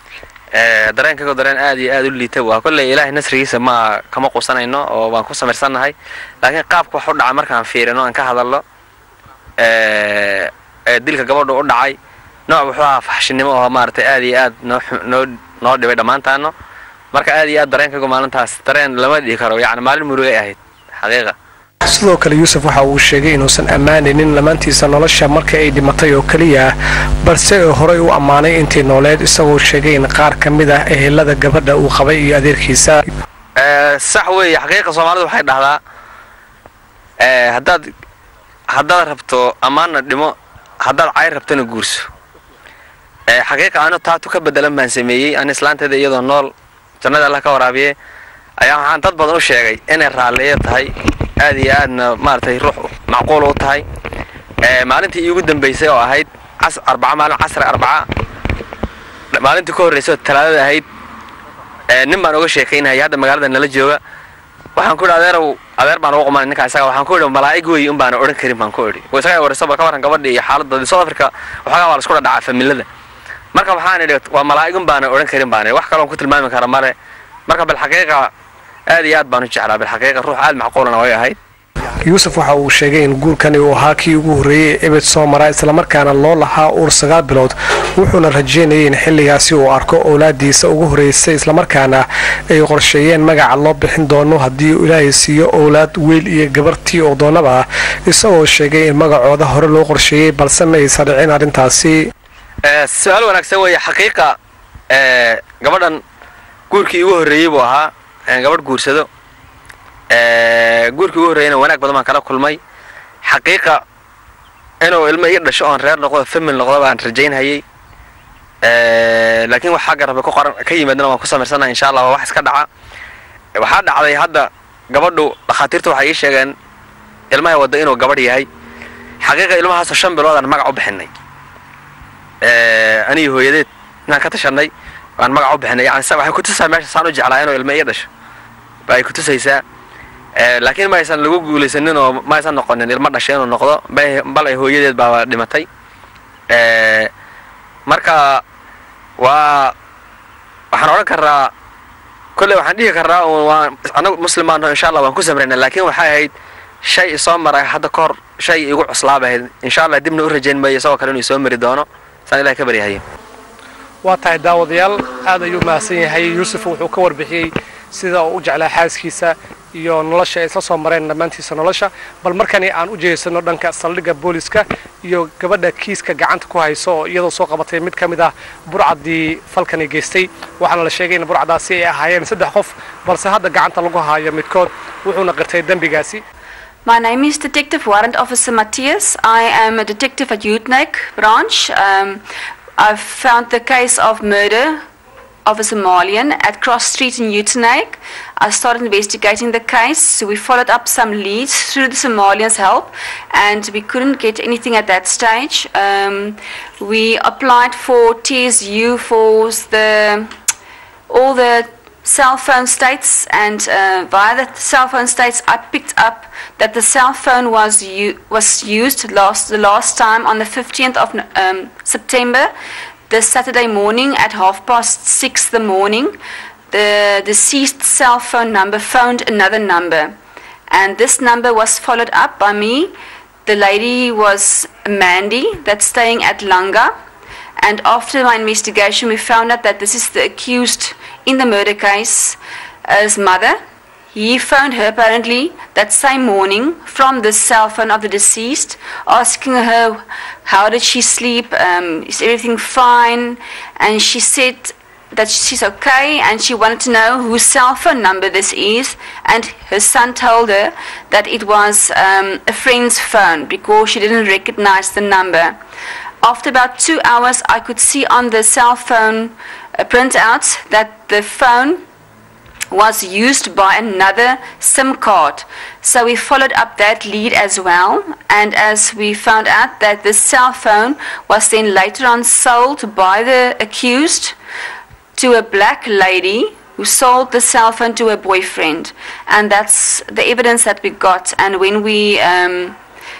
Eh, dareenkaygo dareen aad iyo aad u liita waa kolley ilaahay nasrigiisa ma kama qusanayno oo waan ku samirsannahay laakiin qaabka wax u dhaca markaan fiirino aan ka hadalno eh, ee dilka gabadha u dhacay nooc wuxuu ahaa faxshinimo oo maaragtay aad iyo aad noo xu- noo noo dhibay dhammaantaano marka aad iyo aad dareenkaygu maalintaas dareen lama dhihi karo yacni maalin murugay ahayd xaqiiqa sidoo kale yuusuf waxa uu sheegay inuusan ammaanaynin lamaantiisa nolosha marka ay dhimatay oo keliya balse uu horey u ammaanay intii nooleed isagoo sheegay in qaar ka mid ah ehelada gabadha uu qabay iyo adeerkiisa Eh, sax weeye xaqiiqa soomaalidu waxay dhahdaa ee, haddaad haddaad rabto ammaanna dhimo haddaad cayr rabtona guurso ee, xaqiiqa anu taatu ka bedelan baan sameeyey an islaanteeda iyadoo nool jannada allah ka waraabiye ayaa waxaan dad badan u sheegay inay raalliyo tahay aad iyo aadna maaragtay ruux macquul u tahay ee, maalintii iigu dambaysay oo ahayd cas arbaca maalin casri arbaca maalintii ka horreysay oo talaadada ahayd ee, nin baan uga sheekaynayay hadda magaalada nala jooga waxaan ku idhi adeerow adeer baan ugu qumanay ninka isaga waxaan ku idhi malaa'ig weeye un baana odhan karin baan ku idhi wa isaga warayso bal ka warran gabadha iyo xaaladda south africa waxoogaa waa la isku dhadhacaa familada marka waxaan idhi waa malaa'ig un baana odhan karin baan idhi wax kaloon ku tilmaami kara male marka bilxaqiiqa aad iyo aad baan u jeclaa bilxaqiiqa ruux aad macquulana way ahayd yuusuf waxa uu sheegay in guurkani uu ahaa kii ugu horreeyey ee ebed soo mara islamarkaana loo lahaa uur sagaal bilood wuxuuna rajeynayay in xilligaasi uu arko owlaadiisa ugu horreysay islamarkaana ay qorsheeyeen magaca loo bixin doono haddii uu ilaahay siiyo owlaad wiil iyo gabartii oo doonaba ah isagoo sheegay in magacooda hore loo qorsheeyey balse ma aysan dhicin arrintaasi Ee, su-aal wanaagsan weeye xaqiiqa ee, gabadhan guurkii igu horreeyey buu ahaa ee, gabadh guursado Ee, guurkii ugu horreeyeyna wanaag badan baan kala kulmay xaqiiqa inuu ilmo ii dhasho oon reer noqdo famil noqdo baan rajaynhayay Ee, laakiin wax xagga rabbi ku qoran ka yimaadana waan ku samaysanahay insha allah waa wax iska dhaca waxaa dhacday hadda gabadhu dhakhaatiirtu waxay ii sheegeen ilmahay wadda inuu gabadh yahay xaqiiqa ilmahaasoo shan biloodaan magac u bixinay Ee, anigi hooyadeed inaan ka tashanay waan magac u bixinay yani sa- waxay kutusaa meesha saan u jeclaa inuu ilmo ii dhasho ba ay kutusaysaa Ee, laakiin ma aysan lagu guulaysanin oo ma aysan noqonin ilmo dhashay inuu noqdo bay- bal ay hooyadeed baa dhimatay Ee, marka waa waxaan odhan karaa kolley waxaan dhihi karaa uun waan anagu muslim baan nahay, insha allah waan ku samraynaa laakiin waxay ahayd shay isoo maray hadda ka hor shay igu cuslaaba ahayd insha allah dibna u rajayn maayo isagoo kale inuu isoo mari doono saan ilahay ka baryahayo waa tahay daawadayaal aad ayuu mahadsan yahay yuusuf wuxuu ka warbixiyey sida uu u jeclaa xaaskiisa iyo nolosha ay isla soo mareen dhammaantiisa nolosha bal markani aan u jeedsano dhanka saldhigga booliska iyo gabadha kiiska gacanta ku hayso oo iyadoo soo qabatay mid ka mid ah burcaddii falkani geystay waxaana la sheegay in burcadaasi ay ahaayeen saddex qof balse hadda gacanta lagu haayo midkood wuxuuna qirtay dembigaasi My name is Detective Warrant Officer Matthias. I am a detective at Utrecht branch. Um, I've found the case of murder of a Somalian at Cross Street in Utrecht. I started investigating the case. We followed up some leads through the Somalians' help, and we couldn't get anything at that stage. Um, we applied for TSU for the all the cell phone states and uh, via the cell phone states I picked up that the cell phone was u- was used last the last time on the 15th of No- um, September the Saturday morning at half past six the morning the deceased cell phone number phoned another number and this number was followed up by me the lady was Mandy that's staying at Langa and after my investigation, we found out that this is the accused in the murder case, uh, his mother. He phoned her apparently that same morning from the cell phone of the deceased, asking her how did she sleep, um, is everything fine, and she said that she's okay and she wanted to know whose cell phone number this is and her son told her that it was um, a friend's phone because she didn't recognize the number after about two hours, I could see on the cell phone uh, printout that the phone was used by another SIM card. So we followed up that lead as well, and as we found out that the cell phone was then later on sold by the accused to a black lady who sold the cell phone to her boyfriend, and that's the evidence that we got. And when we um,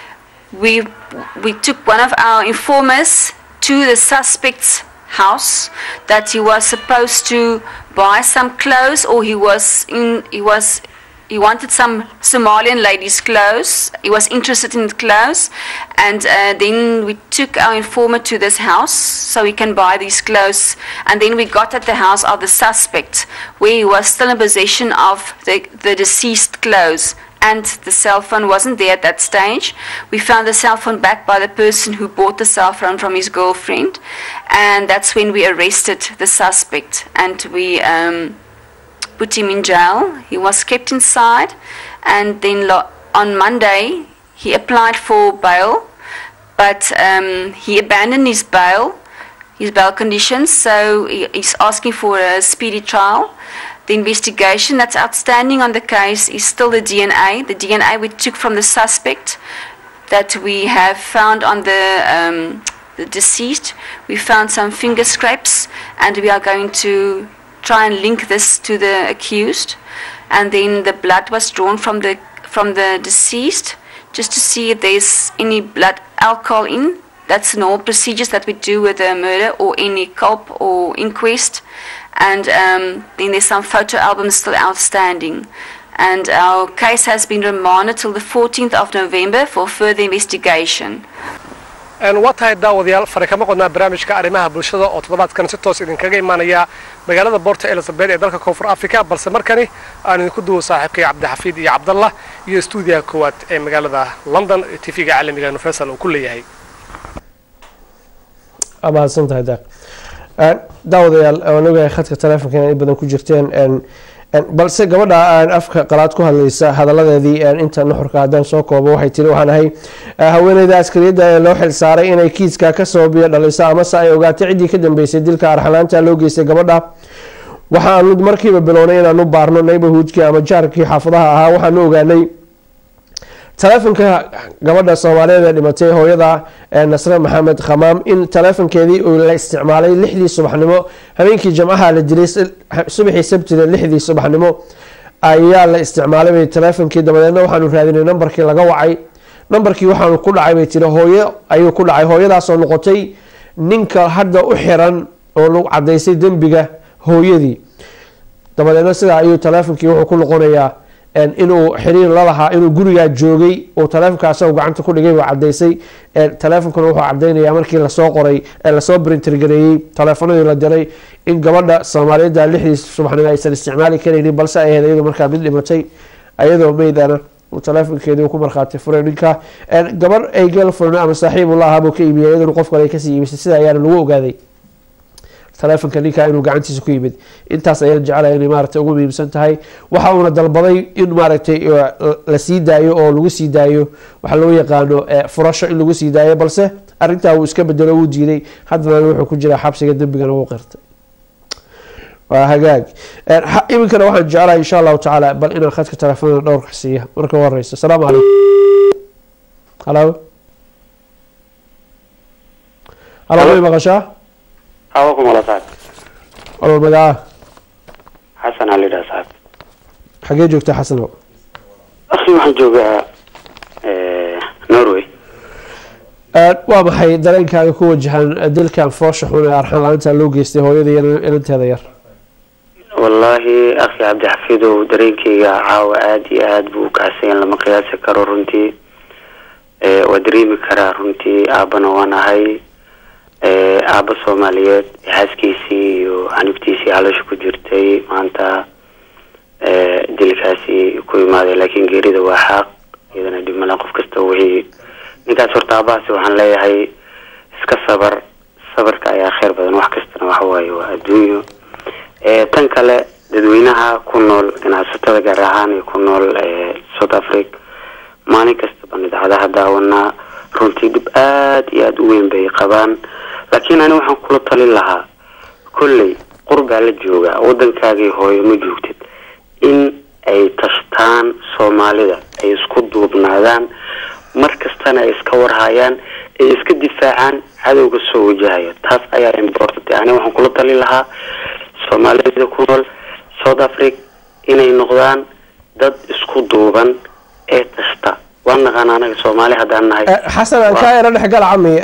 we we took one of our informers to the suspect's house that he was supposed to buy some clothes or he was in he was he wanted some Somalian ladies' clothes. He was interested in clothes, and uh, then we took our informant to this house so he can buy these clothes. And then we got at the house of the suspect, where he was still in possession of the, the deceased clothes and the cell phone wasn't there at that stage. We found the cell phone back by the person who bought the cell phone from his girlfriend, and that's when we arrested the suspect and we um, put him in jail. He was kept inside, and then lo- on Monday he applied for bail, but um, he abandoned his bail, his bail conditions. So he, he's asking for a speedy trial. The investigation that's outstanding on the case is still the DNA. The DNA we took from the suspect that we have found on the um, the deceased. We found some finger scrapes, and we are going to try and link this to the accused. And then the blood was drawn from the from the deceased, just to see if there's any blood alcohol in. That's normal procedures that we do with a murder or any culp or inquest. And um, then there's some photo albums still outstanding. And our case has been remanded till the 14th of November for further investigation. waa tahay daawadayaal fare kama qodnaa barnaamijka arrimaha bulshada oo toddobaadkan si toos idinkaga imaanaya magaalada boorta elizabeth ee dalka koonfur africa balse markani aan idinku duwo saaxiibkay cabdixafiid iyo cabdallah iyo stuudiyaha koowaad ee magaalada london ee tv-ga caalamiga universal uu ku leeyahay mahadsan tahay daaq daawadayaal waan ogahay khadka taleefonka inay badan ku jirteen balse gabadha aan afka qalaad ku hadlaysa hadaladeedii inta nuxurka haddaan soo koobo waxay tiri waxaan ahay haweeneyda askariyadda ee loo xil saaray inay kiiska kasoo biyo dhaliso amase ay ogaatay ciddii ka dambeysay dilka arxalaanta loo geystay gabadha waxaanu markiiba bilownay inaanu baarno neighborhoodkii ama jaarkii xaafadaha ahaa waxaanu ogaanay taleefonka gabadha soomaaliyeed ee dhimatay hooyada nasre maxamed khamaam in taleefonkeedii la isticmaalay lixdii subaxnimo habeenkii jamcaha la dilay subaxii sabtida lixdii subaxnimo ayaa la isticmaalay bay taleefonkii dabadeedna waxaanu raadinay nambarkii laga wacay nambarkii waxaanu ku dhacay bay tiri hooyo ayuu ku dhacay hooyadaasoo noqotay ninka hadda u xiran oo lagu cadaysay dembiga hooyadii dabadeedna sidaa ayuu taleefonkii wuxuu ku noqonayaa inuu xiriir lalahaa inuu gurigaa joogay uu taleefonka asagoo gacanta ku dhigay buu cadaysay taleefonkuna wuxuu cadaynaya markii lasoo qoray lasoo brintergareeyey taleefonadii la diray in gabadha soomaaliyeedda lixdii subaxnimo aysan isticmaali karaynin balse ay ahayd iyadu markaa mid dhimatay ayadoo meydana uu taleefonkeedii ku markhaati furay ninka gabarh ay gelfurn ama saaxiibu la ahaa buu ka iibiyay iyaduna qof kale ay kasii iibisay sida ayaana lagu ogaaday taleefonka ninka inuu gacantiisa ku yimid intaas ayaa jecelaya inay maaragtay ugu muhiimsan tahay waxa uuna dalbaday in maaragtay la sii daayo oo lagu sii daayo waxa loo yaqaano furasho in lagu sii daayo balse arintaa uu iska bedelo wuu diiday haddana wuxuu ku jiraa xabsiga dembigana wuu qirtay waa hagaag iminkana waxaan jecelahay insha allahu tacaala bal inaan khadka telefoonada dhowrka siiya marka u horeysa asalaamu calaykum halo halo may maqashaa hawakum wala saab walal magaca xasan aa layidhaha saab xagee joogtaa xasano akhi waxaan joogaa norway waa maxay dareenkaaga ku wajahan dilkan foosha xun ee arxan la-aanta loo geystay hooyada iyo ilanteeda yar wallaahi akhi cabdixafiidow dareenkayga caawa aada iyo aada buu ukacsayan lama qiyaasi karo runtii waa dareemi karaa runtii aabana waan ahay aaba soomaaliyeed xaaskiisii iyo canugtiisii haloosha ku jirtay maanta dilkaasi ku imaaday laakiin geerida waa xaaq iyadana dhimala qof kasta wixii ninkaas horta aabahaasi waxaan leeyahay iska sabar sabarka ayaa kheyr badan wax kastana waxa waaye waa adduunyo tan kale dadweynaha ku nool ganacsatada gaar ahaan ee ku nool south africa maalin kastaba idaacadaha daawanaa runtii dhib aada iyo aada u weyn bay qabaan laakiin ani waxaan kula talin lahaa kolley qurbaa la joogaa waddankaagii hooyo ma joogtid in ay tashtaan soomaalida ay isku duubnaadaan mar kastana ay iska warhayaan ay iska difaacaan cadowga soo wajahaya taas ayaa important ani waxaan kula talin lahaa soomaalida ku nool south africa inay noqdaan dad isku duuban ee tashta waan naqaan anaga soomaali haddaan nahay xasan aan kaa yaro dhexgal cami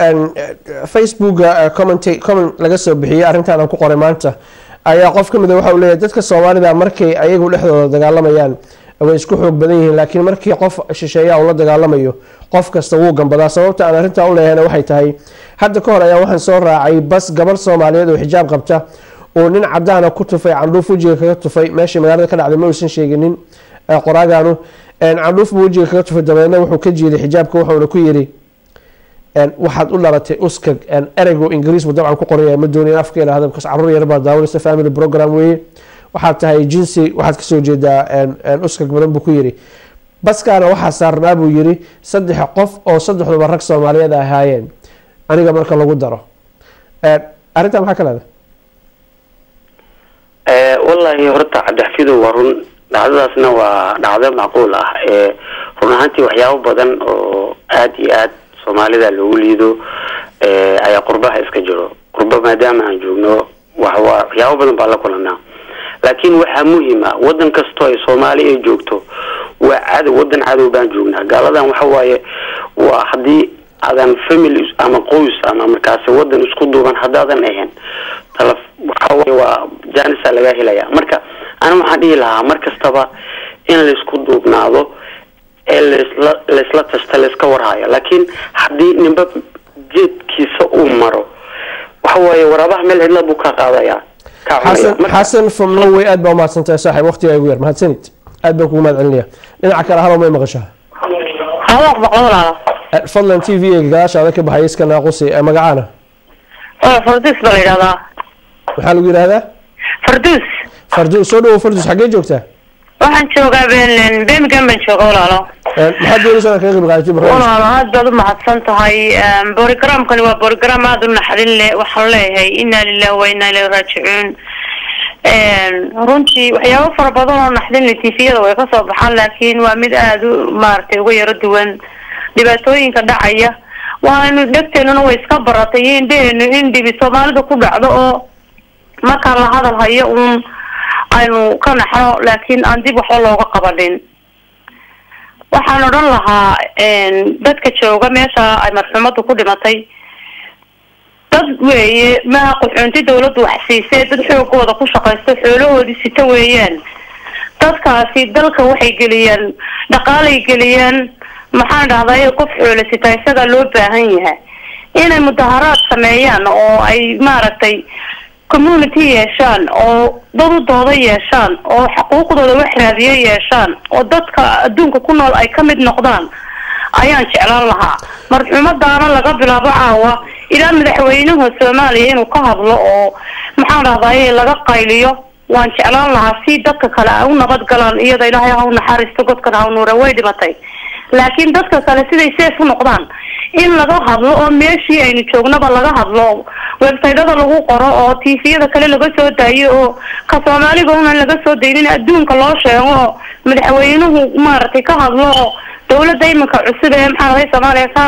facebooka comment comment laga soo bixiyey arrintan aan ku qoray maanta ayaa qof ka mid a waxa uu leeyahay dadka soomaalida markay ayagu dhexdooda dagaalamayaan way isku xoog badan yihiin laakiin markii qof shisheeya uu la dagaalamayo qof kasta wuu gambadaa sababta aan arrintaa u leeyahayna waxay tahay hadda ka hor ayaa waxaan soo raacay bas gabar soomaaliyeed oo xijaab qabta oo nin cadaana ku tufay candhuuf wejiga kaga tufay meeshii magaalada ka dhacday ma uusan sheeginin qoraagaanu candhuuf buu wejiga kaga tufay dabeedna wuxuu ka jiiday xijaabka wuxuuna ku yiri waxaad u dhalatay uskag ereygu ingiriis buu dabcan ku qoraya ma doonayan afka idhaahda bkas caruur yar baa daawanaysa family program weeye waxaad tahay jinsi waxaad kasoo jeedaa uskag badan buu ku yiri baskaana waxaa saarnaa buu yiri saddex qof oo saddexduba rag soomaaliyeed ay ahaayeen aniga marka lagu daro arrintaa maxaa ka leedahay wallahi horta cabdixafidow waa run dhacdadaasna waa dhacdo macquul ah ee run ahaantii waxyaabo badan oo aad iyo aad soomaalida loogu liido ayaa qurbaha iska jiro qurba maadaama aan joogno waxwa waxyaabo badan baa la kulanaa laakiin waxaa muhiim ah wadan kastoo ay soomaali ay joogto waa cadow wadan cadow baan joognaa gaaladan waxa waaye waa haddii aadan family ama qoys ama markaasi wadan isku duuban haddaadan ahayn tala waxawaaye waa janisa laga helaya marka ana waxaan dhihi lahaa mar kastaba in laysku duubnaado ee laisla laisla tashta layska warhayo laakiin haddii ninba jeedkiisa uu maro waxa waaye waraabaha meel cidla buu ka qaadayaa ka cunaya xasan xasan from norway aad baa umahadsantahay saaxiib waqtiga igu yar mahadsanid aad baan kugu mahad celinaya dhinaca kale halo may maqashaa hawaq baqlolaala fadlan t v ga gadaashaada ka baxay iska naaqusi ee magacaana farduus baa la yidhahdaa maxaa lagu yidhahdaa farduus farduus soo dhawow farduus xaggee joogtaa waxaan joogaa ben birmingham baan jooga walaalo maxaad doonaysaa inaad kaga qayb qaadato barnaamijka walaalo aad baad u mahadsan tahay borogramkani waa borogram aada u naxdin leh waxaan leeyahay inaa lilahi wa inaa ilahi raajicuun runtii waxyaabo fara badan oo naxdin leh tifiyada way kasoo baxaan laakiin waa mid aada u maaragtay uga yaro duwan dhibaatooyinka dhacaya waanu dhegteenuna way iska baratay iyo indheheenu in dhibi soomaalida ku dhacdo oo markaan la hadal hayo uun aynu ka naxno laakiin aan dib waxba looga qabanin waxaan odhan lahaa dadka jooga meesha ay marxuumadu ku dhimatay dad weeye maha qaxoonti dawladdu wax siisee dad xoogooda ku shaqaysto xoolahoodii sita weeyaan dadkaasi dalka waxay geliyaan dhaqaalay geliyaan maxaan dhahday qof xoolo sita isagaa loo baahan yahay inay mudaharaad sameeyaan oo ay maaragtay community yeeshaan oo dad u dooda yeeshaan oo xuquuqdooda wax raadiyo yeeshaan oo dadka adduunka ku nool ay ka mid noqdaan ayaan jeclaan lahaa marxuumadaana laga bilaabo caawa ilaa madaxweynaha soomaaliya inuu ka hadlo oo maxaan dhahday laga qayliyo waan jeclaan lahaa si dadka kale ay u nabad galaan iyada ilaahay ha u naxariisto godkan ha u nuura way dhimatay laakiin dadka kale siday seef u noqdaan in laga hadlo oo meeshii aynu joognaba laga hadlo websaytyada lagu qoro oo tviyada kale laga soo daayo oo ka soomaaliga unan laga soo daynin adduunka loo sheego oo madaxweynuhu maaragtay ka hadlo oo dawladda iminka cusub ee maxaa lahay soomaaliya ka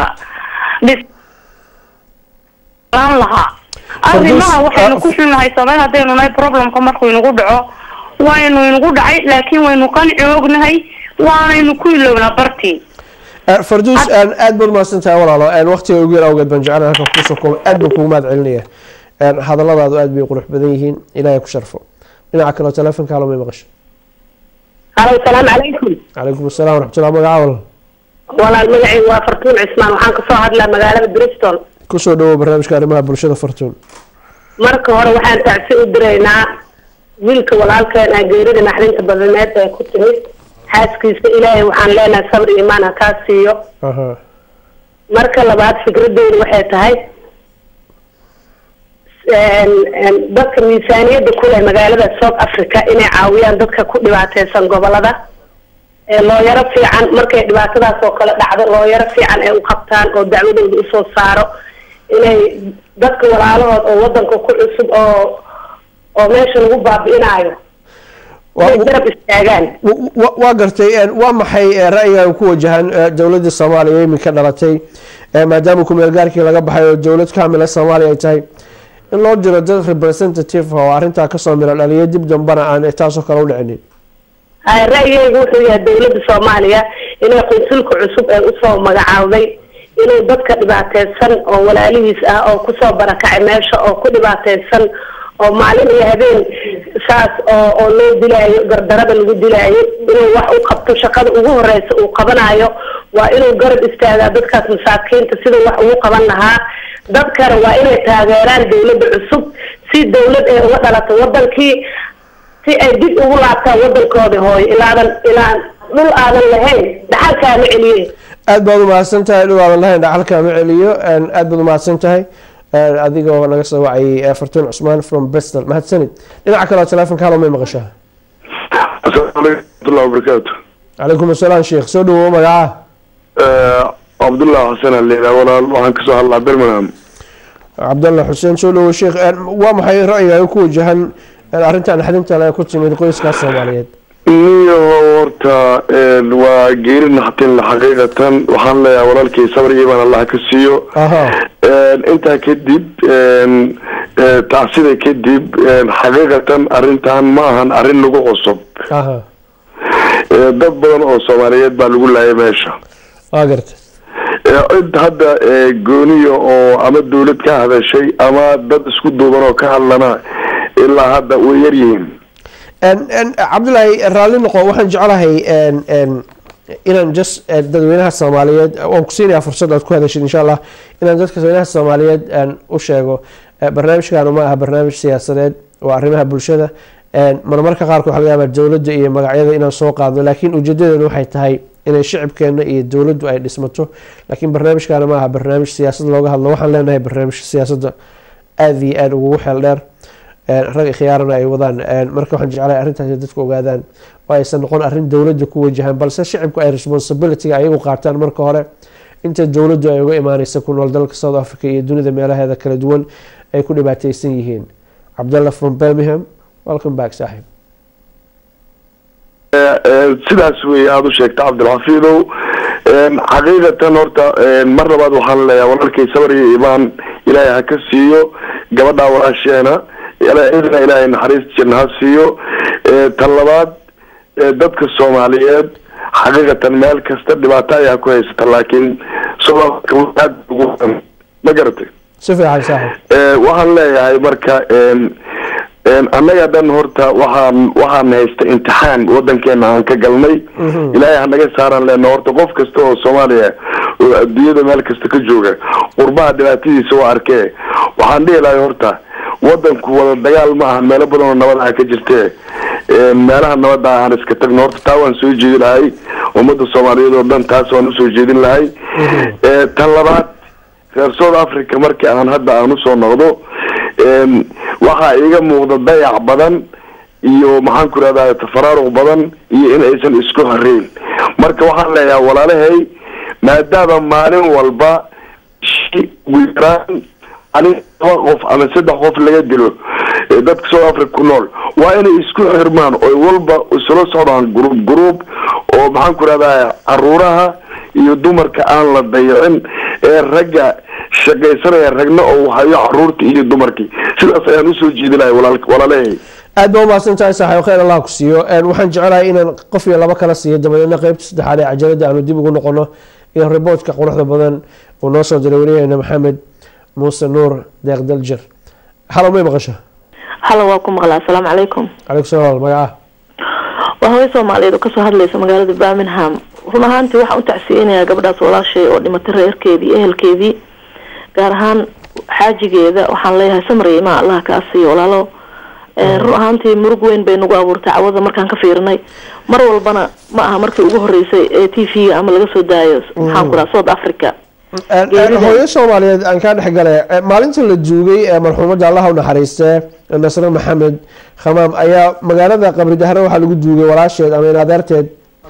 dhislaan lahaa arrimaha waxaynu ku xunnahay soomaali haddaynu nahay problemka markuu inagu dhaco waynu inagu dhacay laakiin waynu qanci ognahay waanaynu ku ilownaa bartii farduus aad baad umahadsan tahay walaalo waqtiga ugu yar awgeed baan jeclaan halkan kusoo koobay aad baan kugu mahad celinaya hadalladaadu aad bay qurux badan yihiin ilaahay ku sharfo dhinaca kale telefonka halo may maqasho halo salaamu calaykum calaykum asalaam waraxmatullah magaca walaal walaal magacaygu waa fartuun cismaan waxaan kasoo hadlaa magaalada bristol kusoo dhawow barnaamijka arrimaha bulshada fartuun marka hore waxaan tacsi u diraynaa wiilka walaalkeen ah geerida naxdinta badaneed ee ku timid xaaskiisa ilaahay waxaan leenahay sabr imaan ha kaa siiyo marka labaad fikradeydu waxay tahay dadka miisaaniyadda kuleh magaalada south africa inay caawiyaan dadka ku dhibaateysan gobolada looyaro fiican markay dhibaatadaas oo kale dhacdo looyaro fiican ay u qabtaan oo dacwadooda usoo saaro inay dadka walaalahood oo wadanka ku cusub oo oo meesha lagu baabi'inaayo garab istaagaan waa gartay waa maxay ra'yiga ku wajahan dowladda soomaaliya iminka dhalatay maadaama kumeel gaarkii laga baxay oo dowlad kaamila soomaaliya ay tahay in loo diro dad representative oo arrintaa kasoo mila dhaliya dib dambana aan taasoo kale u dhicinin hay ra'yigeyga wuxuu yahay dowladda soomaaliya inay qunsulka cusub ee usoo magacaawday inuu dadka dhibaateysan oo walaalihiis ah oo kusoo barakacay meesha oo ku dhibaateysan oo maalin iyo habeen saas oo oo loo dilaayo gardarada lagu dilaayo inuu wax u qabto shaqada ugu horeysa uu qabanayo waa inuu garab istaagaa dadkaas masaakiinta siduu wax ugu qaban lahaa dadkana waa inay taageeraan dowladda cusub si dowlad ay uga dhalato wadankii si ay dib ugu laabtaan wadankoodi hooyo ilaadan ilaa dhul aadan lahayn dhaxalkaama celiye aad baad umahadsan tahay dhul aadan lahayn dhaxalkaama celiyo aad baad umahadsan tahay adigoo naga soo wacayay fartuun cusmaan from bristol mahadsanid dhinaca kale telefonka halo may maqashaa asalaamu calaykum waraxmatullahi wabarakaatu calaykum asalaam sheekh soo dhawow magaca cabdullah xasan aleyla walaal waxaan kasoo hadlaa birmingham cabdalla xuseen soo dhawow sheekh waa maxay ra'yigaaga ku wajahan arrintan naxdinta le ku timid qoyskaas soomaaliyeed niyo horta waa geeri naxtin xaqiiqatan waxaan leeyahay walaalkay sabr iimaan allah ka siiyo intaa kadib tacsida kadib xaqiiqatan arrintan ma ahan arrin lagu cusub dad badan oo soomaaliyeed baa lagu laayay meesha waa garta cid hadda gooniya oo ama dawlad ka hadashay ama dad isku duuban oo ka hadlana ilaa hadda way yaryihiin cabdullaahi raalli noqo waxaan jeclahay inaan just dadweynaha soomaaliyeed waan ku siinayaa fursad aad ku hadashid insha allah inaan dadka dadweynaha soomaaliyeed u sheego barnaamijkan ma aha barnaamij siyaasadeed waa arrimaha bulshada marmarka qaarkood waxa laga yaabaa dowladda iyo magacyada inaan soo qaadno laakiin ujeedadeenu waxay tahay inay shicibkeena iyo dowladdu ay dhismato laakiin barnaamijkaana ma aha barnaamij siyaasad looga hadlo waxaan leenahay barnaamij siyaasadda aada iyo aada ugu xeel dheer rag khiyaarana ay wadaan marka waxaan jeclahay arrintaas dadku ogaadaan oo aysan noqon arrin dowladda ku wajahan balse shicibku ay responsibilityga ayagu qaataan marka hore inta dowladdu ay uga imaaneysa ku nool dalka south africa iyo dunida meelaheeda kala duwan ay ku dhibaateysan yihiin cabdalla from birmingham welcome back saaxiib sidaas wey aada u sheegta cabdilxafiidow xaqiiqatan horta mar labaad waxaan leeyahay walaalkay sabar iyo imaan ilaahay ha ka siiyo gabadhaa walaasheena idna ilaahay naxariis jirna ha siiyo tan labaad dadka soomaaliyeed xaqiiqatan meel kasta dhibaato ayaa ku haysata laakiin aad ma garatay si fiican saaxiib waxaan leeyahay marka annaga dhan horta waxaan waxaan haysta imtixaan wadankeena aan ka galnay ilaahay hanaga saaraan leena horta qof kasta oo soomaaliya oo adduunyada meel kasta ka jooga qurbaha dhibaatadiisa waa arkee waxaan dhihi lahay horta wadanku wada dagaal ma aha meelo badan oo nabad ah ka jirtee meelaha nabada aan iska tagno horta taa waan soo jeedi lahay ummadda soomaaliyeed oo dhan taas waan usoo jeedin lahay tan labaad reer south africa markii aan hadda aan usoo noqdo waxaa iiga muuqda dayac badan iyo maxaan ku irahdaa tafaraaruq badan iyo in aysan isku horeyn marka waxaan leeyahay walaalahay maadaama maalin walba ugu yaraan anig laba qof ama saddex qof laga dilo dadka south africa ku nool waa inay isku xirmaan oy walba isula socdaan gruub gruub oo maxaan ku irahdaa caruuraha iyo dumarka aan la dayacin ee ragga shaqaysanaya ragna oo hayo caruurtii iyo dumarkii sidaas ayaan usoo jeedi lahay walaalahay aad ba umahadsan tahay saaxiib khayr allah ku siiyo waxaan jecelahay inaan qof iyo laba kala siiyo dabadeedna qeybta saddexaad ee cajalada aanu dib ugu noqono iyo riboodka quruxda badan uu noo soo diray wariyaheena maxamed muuse nuur deeq daljir halo may maqasha halo waa ku maqlaa asalaamu calaykum calaykum salaam magaca waa hooyo soomaaliyeed oo kasoo hadlaysa magaalada birmingham run ahaantii waxaan u tacsiyeynayaa gabadhaas walaashay oo dhimatay reerkeedii ehelkeedii gaar ahaan xaajigeeda waxaan leeyahay samriya imaa allah kaa siiyo walaalo run ahaantii murug weyn bay nagu abuurtay cawada markaan ka fiirinay mar walbana ma aha markii ugu horeysay ee t v-ga ama laga soo daayo maxaan ku raha south africa hooyo soomaaliyeed aan kaa dhexgale maalinta la duugay ee marxuumadda allaha u naxariistee nasre maxamed khamaam ayaa magaalada qabri dahre waxaa lagu duugay walaasheed ama in adeerteed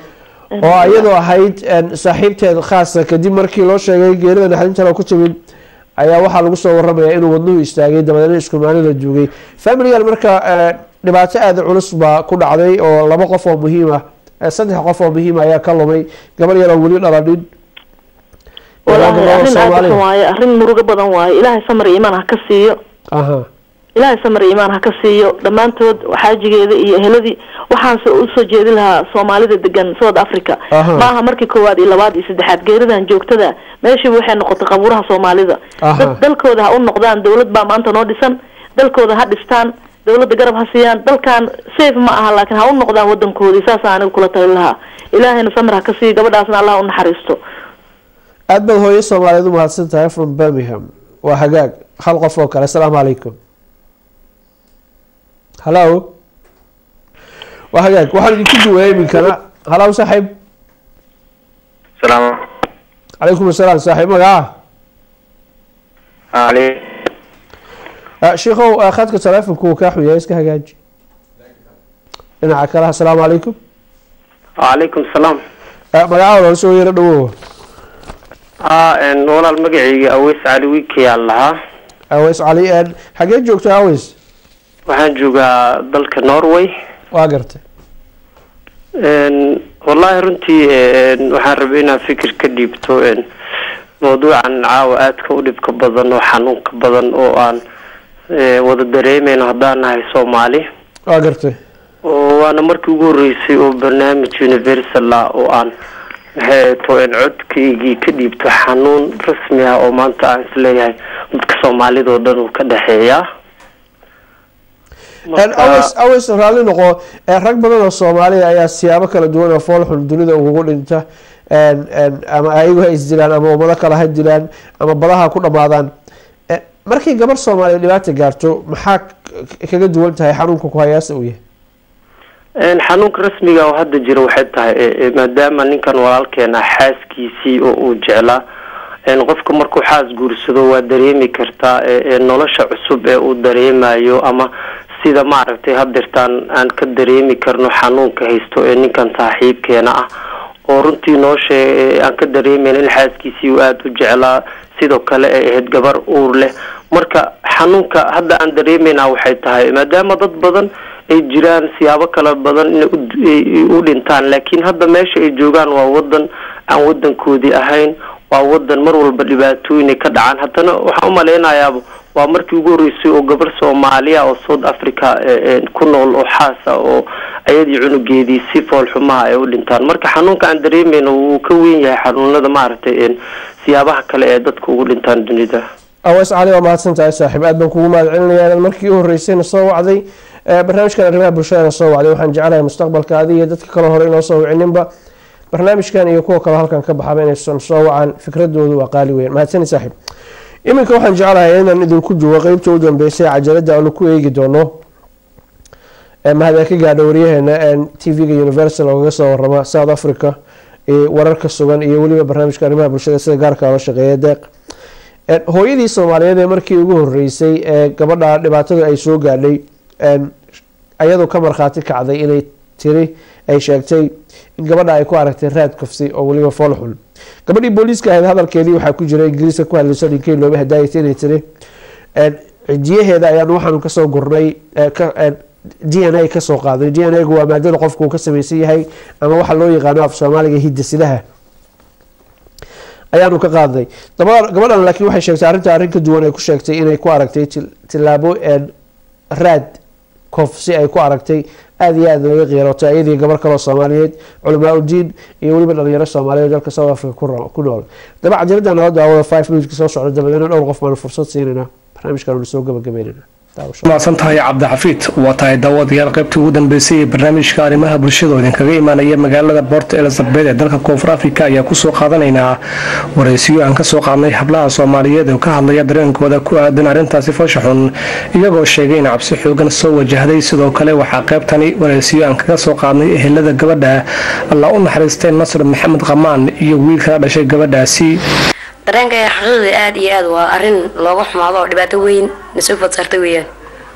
oo iyadoo ahayd saaxiibteed khaasa kadib markii loo sheegay geerida naxdintan oo ku timid ayaa waxaa lagu soo waramayaa inuu wadnuhu istaagay dabadeedna isku maalin la duugay familigan marka dhibaato aada culus baa ku dhacday oo laba qof oo muhiim ah saddex qof oo muhiim ayaa ka lumay gabar yaroo weli dhaladhin wallaahi arrin aada xun waaye arrin murugo badan waaye ilaahay samar iyo imaan ha ka siiyo ilaahay samar iyo imaan ha ka siiyo dhammaantood xaajigeeda iyo eheladii waxaan usoo jeedin lahaa soomaalida degan south africa ma aha markii koowaad iyo labaad iyo saddexaad geeridan joogtada meeshiiba waxay noqotay qabuuraha soomaalida dad dalkooda ha u noqdaan dawlad baa maanta noo dhisan dalkooda ha dhistaan dawladda garab ha siiyaan dalkan safe ma aha laakiin ha u noqdaan wadankoodii saasa aniga kula tali lahaa ilaahayna samar ha ka siiyo gabadhaasna allah u naxariisto aada baad hooyo soomaaliyeed u mahadsan tahay from birmingham waa hagaag hal qof oo kale asalaamu calaykum hallo waa hagaag waxaan idinku duwaya iminkana hallow saaxiib salaam calaykum asalaam saaxiib magaca ali sheikow khadka taleefonku uu kaa xuyahay iska hagaaji dhinaca kale asalaamu calaykum wacalaykum salaam magacaada hore soo yaro dhawow haa een, walaal magacayga aweys cali wiikayaan lahaa aweys cali een, xagee joogta aweys waxaan joogaa dalka norway waa gartay Een, wallaahi runtii een, waxaan rabay inaan fikir ka dhiibto een, mawduucan caawa aadka u dhibka badan oo xanuunka badan oo aan ee, wada dareemeyno haddaan nahay soomaali waa gartay oo waana markii ugu horeysay oo barnaamij universal ah oo aan maxay to een codkaygii ka dhiibto xanuun rasmi ah oo maanta aan isleeyahay dadka soomaalida oo dhan uu ka dhexeeya Een, aweys aweys raalli noqo ee, rag badan oo soomaaliya ayaa siyaabo kala duwan oo foolxun dunida ugugu dhinta een, een, ama ayagu ha isdilaan ama ummado kale ha dilaan ama badaha ku dhamaadaan Eh, markay gabar soomaaliya dhibaata gaarto maxaa k- kaga duwan tahay xanuunka ku hayaasa uu yahay Een, xanuunka rasmiga oo hadda jira waxay tahay ee, ee, maadaama ninkan walaalkeena xaaskiisii oo uu jeclaa een, qofka markuu xaas guursado waa dareemi kartaa ee, ee, nolosha cusub ee uu dareemayo ama sida maaragtay hadeertaan aan ka dareemi karno xanuunka haysto ee ninkan saaxiibkeena ah oo runtii nolosha ee, aan ka dareemeyn in xaaskiisii uu aada u jeclaa sidoo kale ay ahayd gabar uur leh marka xanuunka hadda aan dareemeynaa waxay tahay maadaama dad badan ay jiraan siyaabo kala badan inay u- ay u dhintaan laakiin hadda meesha ay joogaan waa wadan aan wadankoodii ahayn waa wadan mar walba dhibaatooyin ay ka dhacaan haddana waxaan u malaynayaaba waa markii ugu horreysay oo gabar soomaaliya oo south africa ee, ee, ku nool oo xaasa oo ayadii cunugeedii si foolxumaha ay u dhintaan marka xanuunka aan dareemeyno wuu ka weyn yahay xanuunada maaragtay een, siyaabaha kale ee dadka ugu dhintaan dunida aweys cali waa mahadsan tahay saaxiib aad baan kugu mahad celinaya inaad markii u horeysayna soo wacday Eh, barnaamijkan arrimaha bulshadana soo wacday waxaan jecelahay mustaqbalka adiga iyo dadka kale hore inoo soo wicininba barnaamijkan iyo kuwa kale halkan ka baxaba inaysan soo wacan fikradoodu waa qaali weyn mahadsani saaxiib iminka waxaan jecelahay inaan idinku duwo qeybta u dambeysay cajalada aanu ku eegi doono Eh, mahadee ka gaadha waryaheena tv-ga universal oo kaga soo warama south africa iyo wararka sugan iyo weliba barnaamijka arrimaha bulshada sida gaarka loo shaqeeya deeq Eh, hooyadii soomaaliyeed ee markii ugu horeysay ee gabadha dhibaatada ay soo gaadhay een, ayadoo ka markhaati kacday inay tiri ay sheegtay in gabadha ay ku aragtay raad kufsi oo weliba foolxun gabadhii booliiska ahayd hadalkeedii waxaa ku jira ingiriiska ku hadlayso ninkii looba hadaayatay inay tiri een, cijiyaheeda ayaan waxaanu kasoo gurnay ee, ka- een, d n a kasoo qaaday d n a gu waa maadada qofku uu ka samaysan yahay ama waxa loo yaqaano af soomaaliga hidasidaha ayaanu ka qaadnay dabada gabadhan laakiin waxay sheegtay arrinta arrin ka duwan ay ku sheegtay inay ku aragtay til- tilaabo een, raad kof si ay ku aragtay aada iyo aada laga qiirootay ayadii gabar kaloo soomaaliyeed culamaa udiin iyo weliba dhalinyaro soomaaliyeed dalka south africa ku ro- ku nool daba cajalada nala daawada five minuteska soo socda dabadeena dhowr qof baanu fursad siinayna barnaamijkan anu soo gabagabeynayna mahadsan tahay cabdixafiid waa tahay daawadayaal qaybtii ugu dambeysay ee barnaamijka arrimaha bulshada oo idinkaga imaanaya magaalada port elizabeth ee dalka koonfur africa ayaa kusoo qaadanaynaa waraysiyo aan kasoo qaadnay hablaha soomaaliyeed oo ka hadlaya dareenkooda ku aadan arrintaasi foosha xun iyagoo sheegay in cabsi xoogan soo wajahday sidoo kale waxaa qaybtani waraysiyo aan kaga soo qaadnay ehelada gabadha alla u naxariistay nasr maxamed qamaan iyo wiilkala dhashay gabadhaasi dareenka xaqiiqda aada iyo aada waa arrin looga xumaado oo dhibaato weyn nasoo fadsarta weeyaan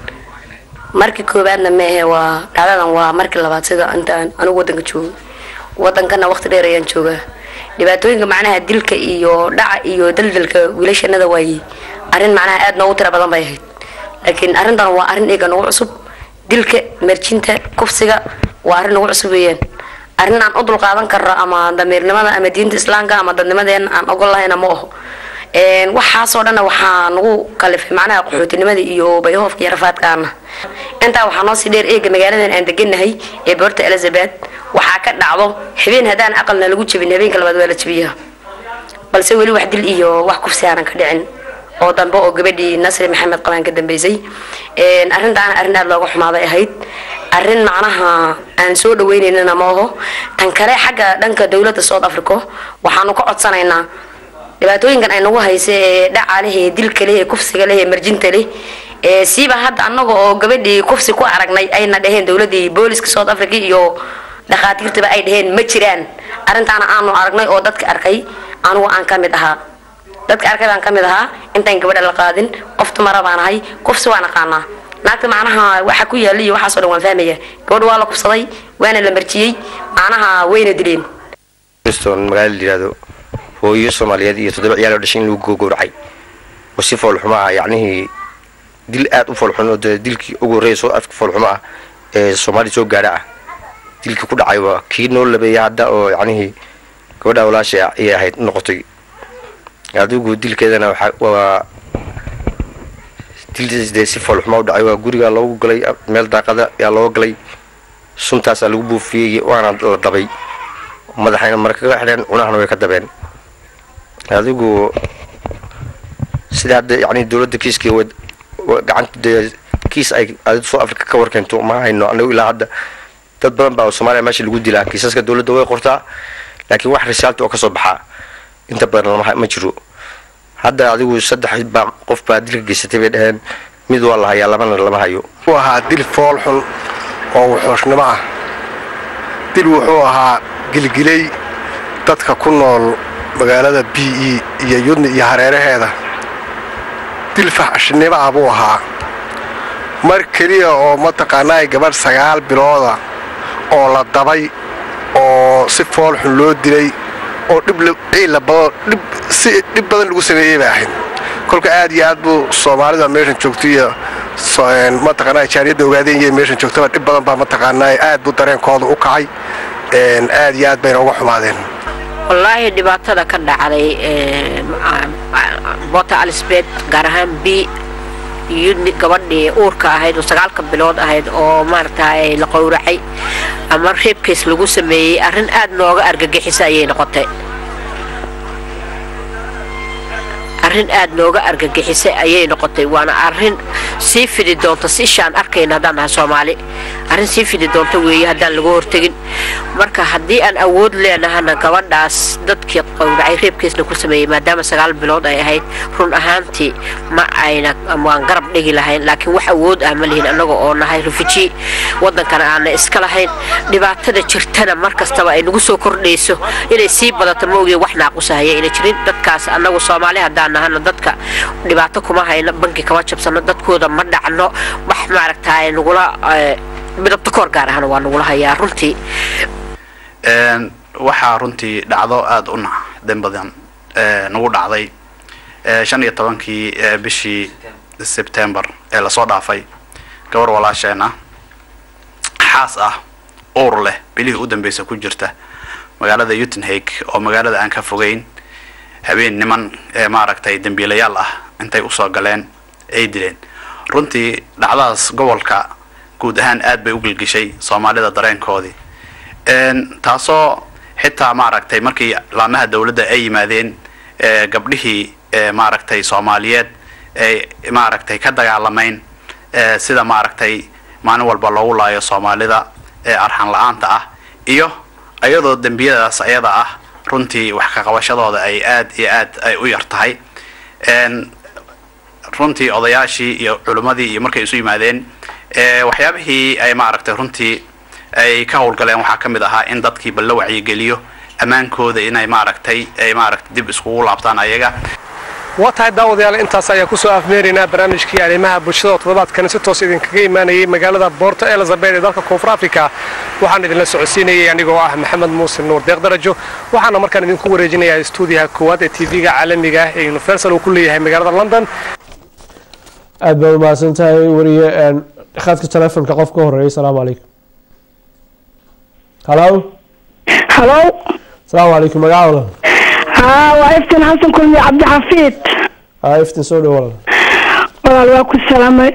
markii koowaadna meehe waa dhacdadan waa markii labaad sida intaan anigu wadanka joogo wadankana waqti dheer ayaan joogaa dhibaatooyinka macnaha dilka iyo dhaca iyo daldalka wiilashanada waayey arrin macnaha aada noogu tira badan bay ahayd laakiin arrintan waa arrin iyaga nagu cusub dilka merjinta kufsiga waa arrin nagu cusub weeyaan arrin aan u dulqaadan karno ama damiirnimada ama diinta islaamka ama dadnimadeena aan ogol lahayna ma aho Een, waxaasoo dhanna waxaa nagu kalifay macnaha qaxootinimada iyo bayhoofka iyo rafaadkaana intaa waxaa noo sii dheer eega magaaladan aan deganahay ee boorta elizabeth waxaa ka dhacdo habeen haddaan aqalna lagu jebin habeenka labaad waa la jebiyaa balse weli wax dil iyo wax kufsi aanan ka dhicin oo dambe oo gabadhii nasri maxamed qabaan ka dambeysay Een, arrintaana arrin aada looga xumaaday ahayd arrin macnaha aan soo dhaweyneynana ma aho tan kale xagga dhanka dowladda south africa waxaanu ka codsanaynaa dhibaatooyinkan ay nagu haysa ee dhaca leh ee dilka leh ee kufsiga leh ee marjinta leh ee siiba hadda annaga oo gabadhii kufsi ku aragnay ayna dhaheen dowladii booliska south africa iyo dhakhaatiirtaba ay dhaheen ma jiraan arrintaana aanu aragnay oo dadka arkay anugu aan ka mid ahaa dadka arkay baan ka mid ahaa intaan gabadha la qaadin qof dumara baan ahay kufsi waan aqaanaa naagta macnaha waxa ku yaalla iyo waxaasoo dhan waan fahmaya gabadha waa la kubsaday waana la marjiyey macnaha wayna dileen Kingston magaalo la yidhaahdo hooyo soomaaliyeed iyo toddoba ciyaal oo dhashay in lagu gowracay oo si foolxumo ah yacnihii dil aad u foolxun oo dee dilkii ugu horreeya soo afka foolxumo ah ee soomaali soo gaadha ah dilkii ku dhacay waa kii noo labeeya hadda oo yacnihii gabadha walaasha ayay ahayd noqotay adigu dilkeedana waxa waa dil dee si foolxumo u dhacay waa guriga loogu galay meel daaqada ayaa looga galay suntaasaa lagu buufiyey waana la dabay madaxayna mara kaga xidheen cunahana way ka dabeen adigu sida hadda yani dowladda kiiskii wad gacanta dee kiis ay adid soo afrika ka warkeento ma hayno anagu ilaa hadda dad badan baa soomaaliya meesha lagu dilaa kiisaska dowladda way qortaa laakiin wax risaalta oo kasoo baxaa inta badan lama ma jiro hadda adigu saddex baa qof baa dilka geysatay bay dhaheen mid waa la hayaa labana lama hayo wuxuu ahaa dil fool xun oo wuxuushnimo ah dil wuxuu ahaa gilgilay dadka ku nool magaalada b e iyo yudni iyo hareeraheeda dil faxshnimo ah buu ahaa mar keliya oo mataqaanaa gabadh sagaal bilooda oo la dabay oo si fool xun loo dilay oo dhib ciila badan dhib si dhib badan lagu sameeyey bay ahayd kolka aad iyo aad buu soomaalida meeshan joogto iyo mataqaanaa jaariyadda ogaadeen iyo meeshan joogtaba dhib badan baa mataqaanaa aad buu dareenkooda u kacay aad iyo aad bayna uga xumaadeen wallaahi dhibaatada ka dhacday bota alisbet gaar ahaan b yudni gabadhii uurka ahayd oo sagaalka bilood ahayd oo maaragtay la qowracay ama reebkiis lagu sameeyey arrin aad nooga argagixisa ayay noqotay arrin aad nooga argagixisay ayay noqotay waana arrin sii fidi doonta si ishaan arkayna haddaan nahay soomaali arrin sii fidi doonta weeye haddaan laga hortegin marka haddii aan awood leenahana gabadhaas dadkii qowracay reebkiisna ku sameeyey maadaama sagaal bilood ay ahayd run ahaantii ma ayna waan garab dhigi lahayn laakiin wax awood ah ma lihin annaga oo nahay refuji waddankana aana iska lahayn dhibaatada jirtana mar kastaba ay nagu soo kordhayso inay sii badato ma ogiye wax naaqusahaya ayna jirin dadkaas annagu soomaali haddaan nahana dadka dhibaato kuma hayno banki kama jabsano dadkooda ma dhacno wax maaragtaay nagula midabta koor gaar ahna waa nagula hayaa runtii waxaa runtii dhacdo aada u naxdin badan nagu dhacday shan iyo tobankii bishii sebtembar ee lasoo dhaafay gabar walaasheena xaas ah uur leh bilihii u dambeysa ku jirta magaalada utenhake oo magaalada aan ka fogeyn habeen niman ee maaragtay dembiilayaal ah intay usoo galeen ay dileen runtii dhacdadaas gobolka guud ahaan aad bay u gilgishay soomaalida dareenkoodii taasoo xitaa maaragtay markii laamaha dowladda ay yimaadeen gabdhihii maaragtay soomaaliyeed ay maaragtay ka dagaalamayn sida maaragtay maalin walba loogu laayo soomaalida ee arxan la-aanta ah iyo iyadoo dembiyadaas ayada ah runtii wax ka qabashadooda ay aad iyo aad ay u yar tahay runtii odayaashii iyo culimmadii iyo markay isu yimaadeen waxyaabihii ay maaragtay runtii ay ka howlgaleen waxaa ka mid ahaa in dadkii bal la wacyigeliyo ammaankooda inay maaragtay ay maaragtay dib iskugu laabtaan ayaga waa tahay daawadayaal intaas ayaa kusoo afmeeraynaa barnaamijkii arrimaha bulshada oo toddobaadkani si toos idinkaga imaanayay magaalada boorto elizabeth ee dalka koonfur africa waxaan idinla socodsiinayay anigoo ah maxamed muuse nuur deeq darajo waxaana markaan idinku wareejinayaa stuudiyaha koowaad ee tv-ga caalamiga ah ee universal uu ku leeyahay magaalada london aad baad umahadsan tahay wariye khadka telefonka qof ka horeeya asalaamu calaykum halo halo asalaamu calaykum magaca walaal haa waa iftin xasan kulmi cabdixafiid haa iftin soo dhow walaal walaal waa ku salaamay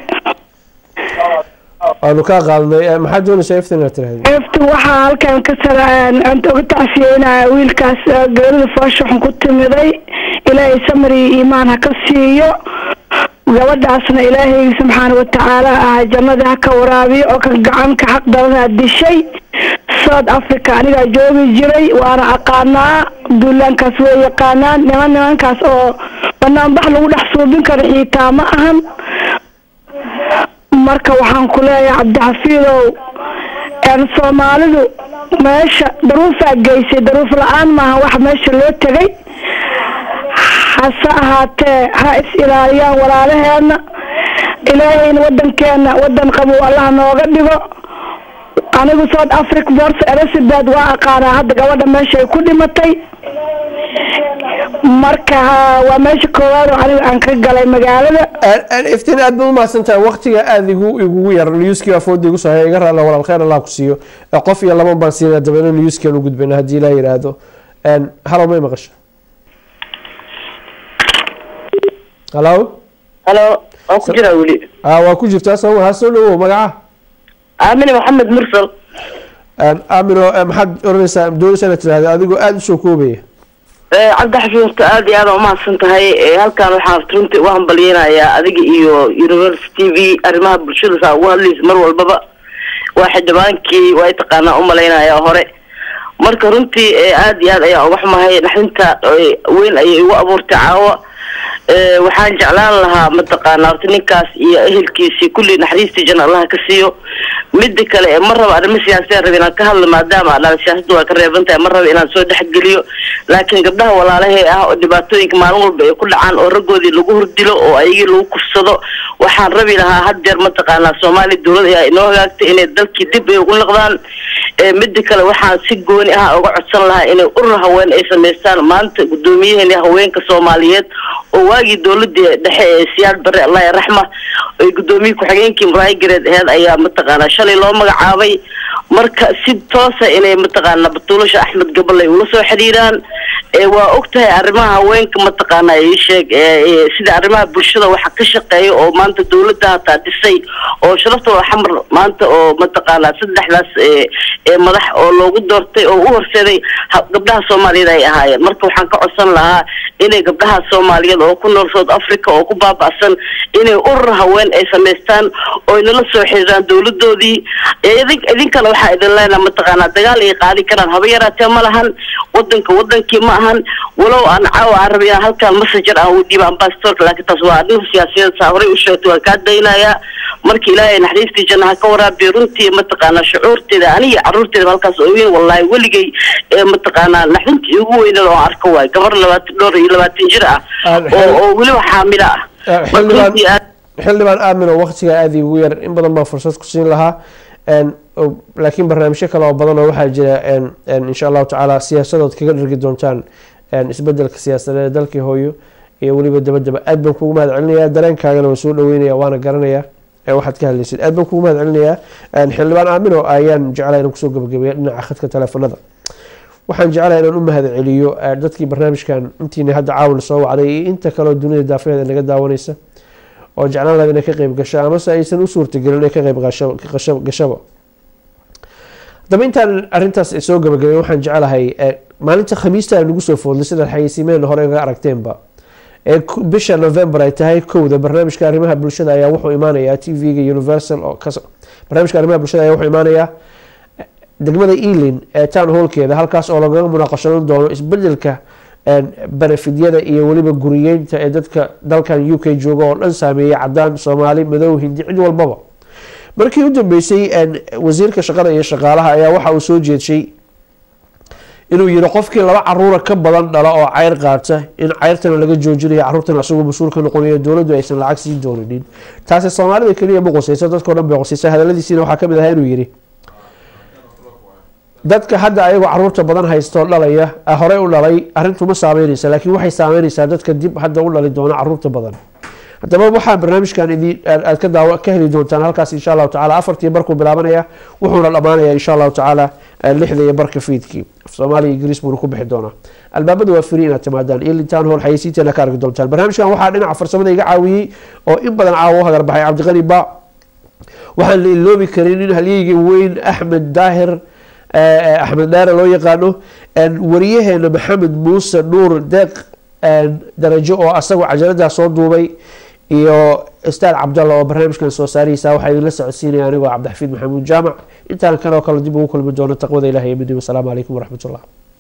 waanu kaa qaadnay maxaad doonaysaa iftin inaad tiraahdo iftin waxaa halkan ka sala aan uga tacsiyeynaya wiilkaas geerida foosha xun ku timiday ilaahay samri iyo iimaan ha ka siiyo gabadhaasna ilaahay subxaana watacaala ah jannada ha ka waraabiyo oo ka gacanka xaq darana dishay south africa anigaa joogi jiray waana aqaanaa duulaankaas way yaqaanaan niman nimankaas oo banaanbax lagu dhex suubin karo xiitaa ma ahan marka waxaan ku leeyahay cabdixafiidow soomaalidu meesha daruufaa geysay daruuf la-aan maaha wax meesha loo tegay hase ahaatee ha is ilaaliyaan walaalaheena ilaahayna wadankeena wadan qabow allah nooga dhigo anigu south africa bors elizabeth waa aqaanaa hadda gabadha meesha ay ku dhimatay marka waa meesha koowaad oo aniga aan ka galay magaalada iftiin aad baad umahadsan tahay waqtiga aada igu igugu yar newskii afoodda igu soo haya iga raalla walaal khayr allah ku siiyo Ee, qof iyo laba baan siinaa dabeena newskan u gudbayna haddii ilaa yidhaahdo Een, halo may maqasho halo halo waan ku jiraa weli ah waa ku jirtaa soo ha soo dhawow magaca aamine maxamed mursal Een, aamino ee, maxaad oranaysaa doonaysaa inaad tidhahda adigoo aada usoo koobaya Eh, cabdi xafiin horta aad iyo aad aa umahadsan tahay Eh, halkan waxaan runtii uga hambalyeynayaa adiga iyo university v arrimaha bulshada saa ugu hadlaysa mar walbaba waa xildhibaankii waa taqaanaa umalaynaya hore marka runtii eh, aad iyo aad ayaan uga xumahay naxdinta eh, weyn ayay igu abuurtay caawa Eh, waxaan jeclaan lahaa mataqaana horta ninkaas iyo ehelkiisii kulli naxariistii janna allaha ka siiyo mida kale ee ma raba arrimo siyaasiyan raba inaan ka hadlo maadaama dhan siyaasadda waa ka reeban tahay ma raba inaan soo dhexgeliyo laakiin gabdhaha walaalahee ah oo dhibaatooyinka maalin walba ay ku dhacaan oo raggoodii lagu hordilo oo ayagii lagu kufsado waxaan rabi lahaa had jeer mataqaanaa soomaaliya dowlad ayaa inoo hagaagtay inay dalkii dib ay ugu noqdaan Eh, mida kale waxaan si gooni ah uga codsan lahaa inay urur haween ay samaystaan maanta guddoomiyaheeni haweenka soomaaliyeed oo waagii dowladii dhexe ee siyaad bare allah raxma ay guddoomiye ku-xigeenkii muraayi gareed aheyd ayaa mataqaanaa shalay loo magacaabay marka si toosa inay mataqaanaa batuulasha axmed gabalay ula soo xiriiraan ee waa og tahay arrimaha haweenka mataqaanaa ii sheeg ee ee sida arrimaha bulshada waxa ka shaqeeya oo maanta dowladda hataa dhisay oo sharafta waa xamar maanta oo mataqaanaa saddexdaas ee ee madax oo loogu doortay oo u horseeday ha- gabdhaha soomaaliyeed ay ahaayeen marka waxaan ka codsan lahaa inay gabdhaha soomaaliyeed oo ku nool south africa oo ku baaba'san inay urur haween ay samaystaan oo inala soo xiriiraan dowladoodii ee idin- idinkana waxaa idin leenaha mataqaanaa dagaal ay qaadi karaan haba yaraatee ma lahan wadanka wadankii ma ahan walow aan caawa aan rabay inaan halkaan messenger aan u dhiiba ambassadorka laakiin taas waa arrin siyaasiyaed saa horey u sheegtay waan kaa daynayaa marka ilaahay naxariistii jannaha ka waraabiyo runtii mataqaanaa shucuurteeda aniga caruurteeda halkaas ooyin wallaahi weligay ee mataqaanaa naxdintii ugu weyneed oo aan arko waay gabar labaatan dhowr iyo labaatan jir ah oo oo weliba xaamilo ah Marka runtii aad- xildhibaan aamino waqtiga aada igu yar in badan baa fursad ku siin lahaa Een, oo- laakiin barnaamijyo kale oo badan oo waxaa jira een, een, insha allahu tacaala siyaasadood kaga dhargi doontaan een, isbedelka siyaasadeed ee dalkii hooyo iyo weliba dabadaba aad baan kugu mahad celinayaa dareenkaagana waan soo dhaweynaya waana garanayaa ee waxaad ka hadlaysid aad baan kugu mahad celinayaa Een, xildhibaan aamino ayaan jeclaa inaan kusoo gabagabeeya dhinaca khadka teleefanada waxaan jeclahay inaan u mahad celiyo eh, dadkii barnaamijkan intiina hadda caawin soo wacday iyo inta kaleo dunida daafaheeda naga daawanaysa oo jeclaan lahayd inay ka qayb gasho amase aysan u suurtagelin inay ka qayb gasho- gasho- gashaba haddaba intaan arrintaas soo gabagabeyn waxaan jeclahay eh, maalinta khamiista aan nagu soo foodlay sidaad xayeysiimeen hore ga aragteenba ee ku- bisha november ay tahay kowda barnaamijka arrimaha bulshada ayaa wuxuu imaanayaa t v-ga universal oo kas barnaamijka arrimaha bulshada ayaa wuxuu imaanayaa degmada ealing ee town hallkeeda halkaas oo lagaga munaaqashadan doono isbedelka een, benefidyada iyo weliba guriyeynta ee dadka dalkan u k jooga oo dhan saameeyay cadaan soomaali madow hindi cid walbaba markii u dambeysay een, wasiirka shaqada iyo shaqaalaha ayaa waxa uu soo jeedshay inuu yiri qofkii laba caruura ka badan dhala oo ceyr qaata in ceyrtana laga joojinayo caruurtana isagoo mas-uul ka noqonayo dowladdu aysan lacag sii dooninin taasi soomaalida keliya ma qoseyso dadkao dhan bay qoseysa hadaladiisiina waxaa kamid ahaa inuu yiri dadka hadda ayagoo caruurta badan haysto dhalaya ah, horey u dhalay arrintu ma saameyneysa laakiin waxay saameyneysaa dadka dib hadda u dhali doona caruurta badan haddaba waxaa barnaamijkan idin aad aad ka daawa ka heli doontaan halkaas insha allahu tacaala afartii barkuu bilaabanaya wuxuuna dhammaanaya insha allahu tacaala eh, lixda iyo barka fiidkii af soomaaliya ingiriis buuna ku bixi doonaa albaabada waa free inaad timaadaan iyo lintaan hool xayeysiinteena ka arki doontaan barnaamijkan waxaa dhinaca farsamada iga caawiyey oo in badan caawa u hagar baxay cabdiqani ba waxaan la iloobi karin in halyeygii weyn axmed daahir eh, axmed dhaare loo yaqaano een, wariyaheena maxamed muuse nuur deeq een, darajo oo asagoo cajaladaas soo duubay iyo ustaad cabdalla oo barnaamijkan soo saarihiisa waxaa idinla socodsiinaya anigoo cabdixafiid maxamuud jaamac intaan kan oo kale dib ugu kulmi doono taqwada ilahi iyo midnimo asalaamu calaykum waraxmat ullah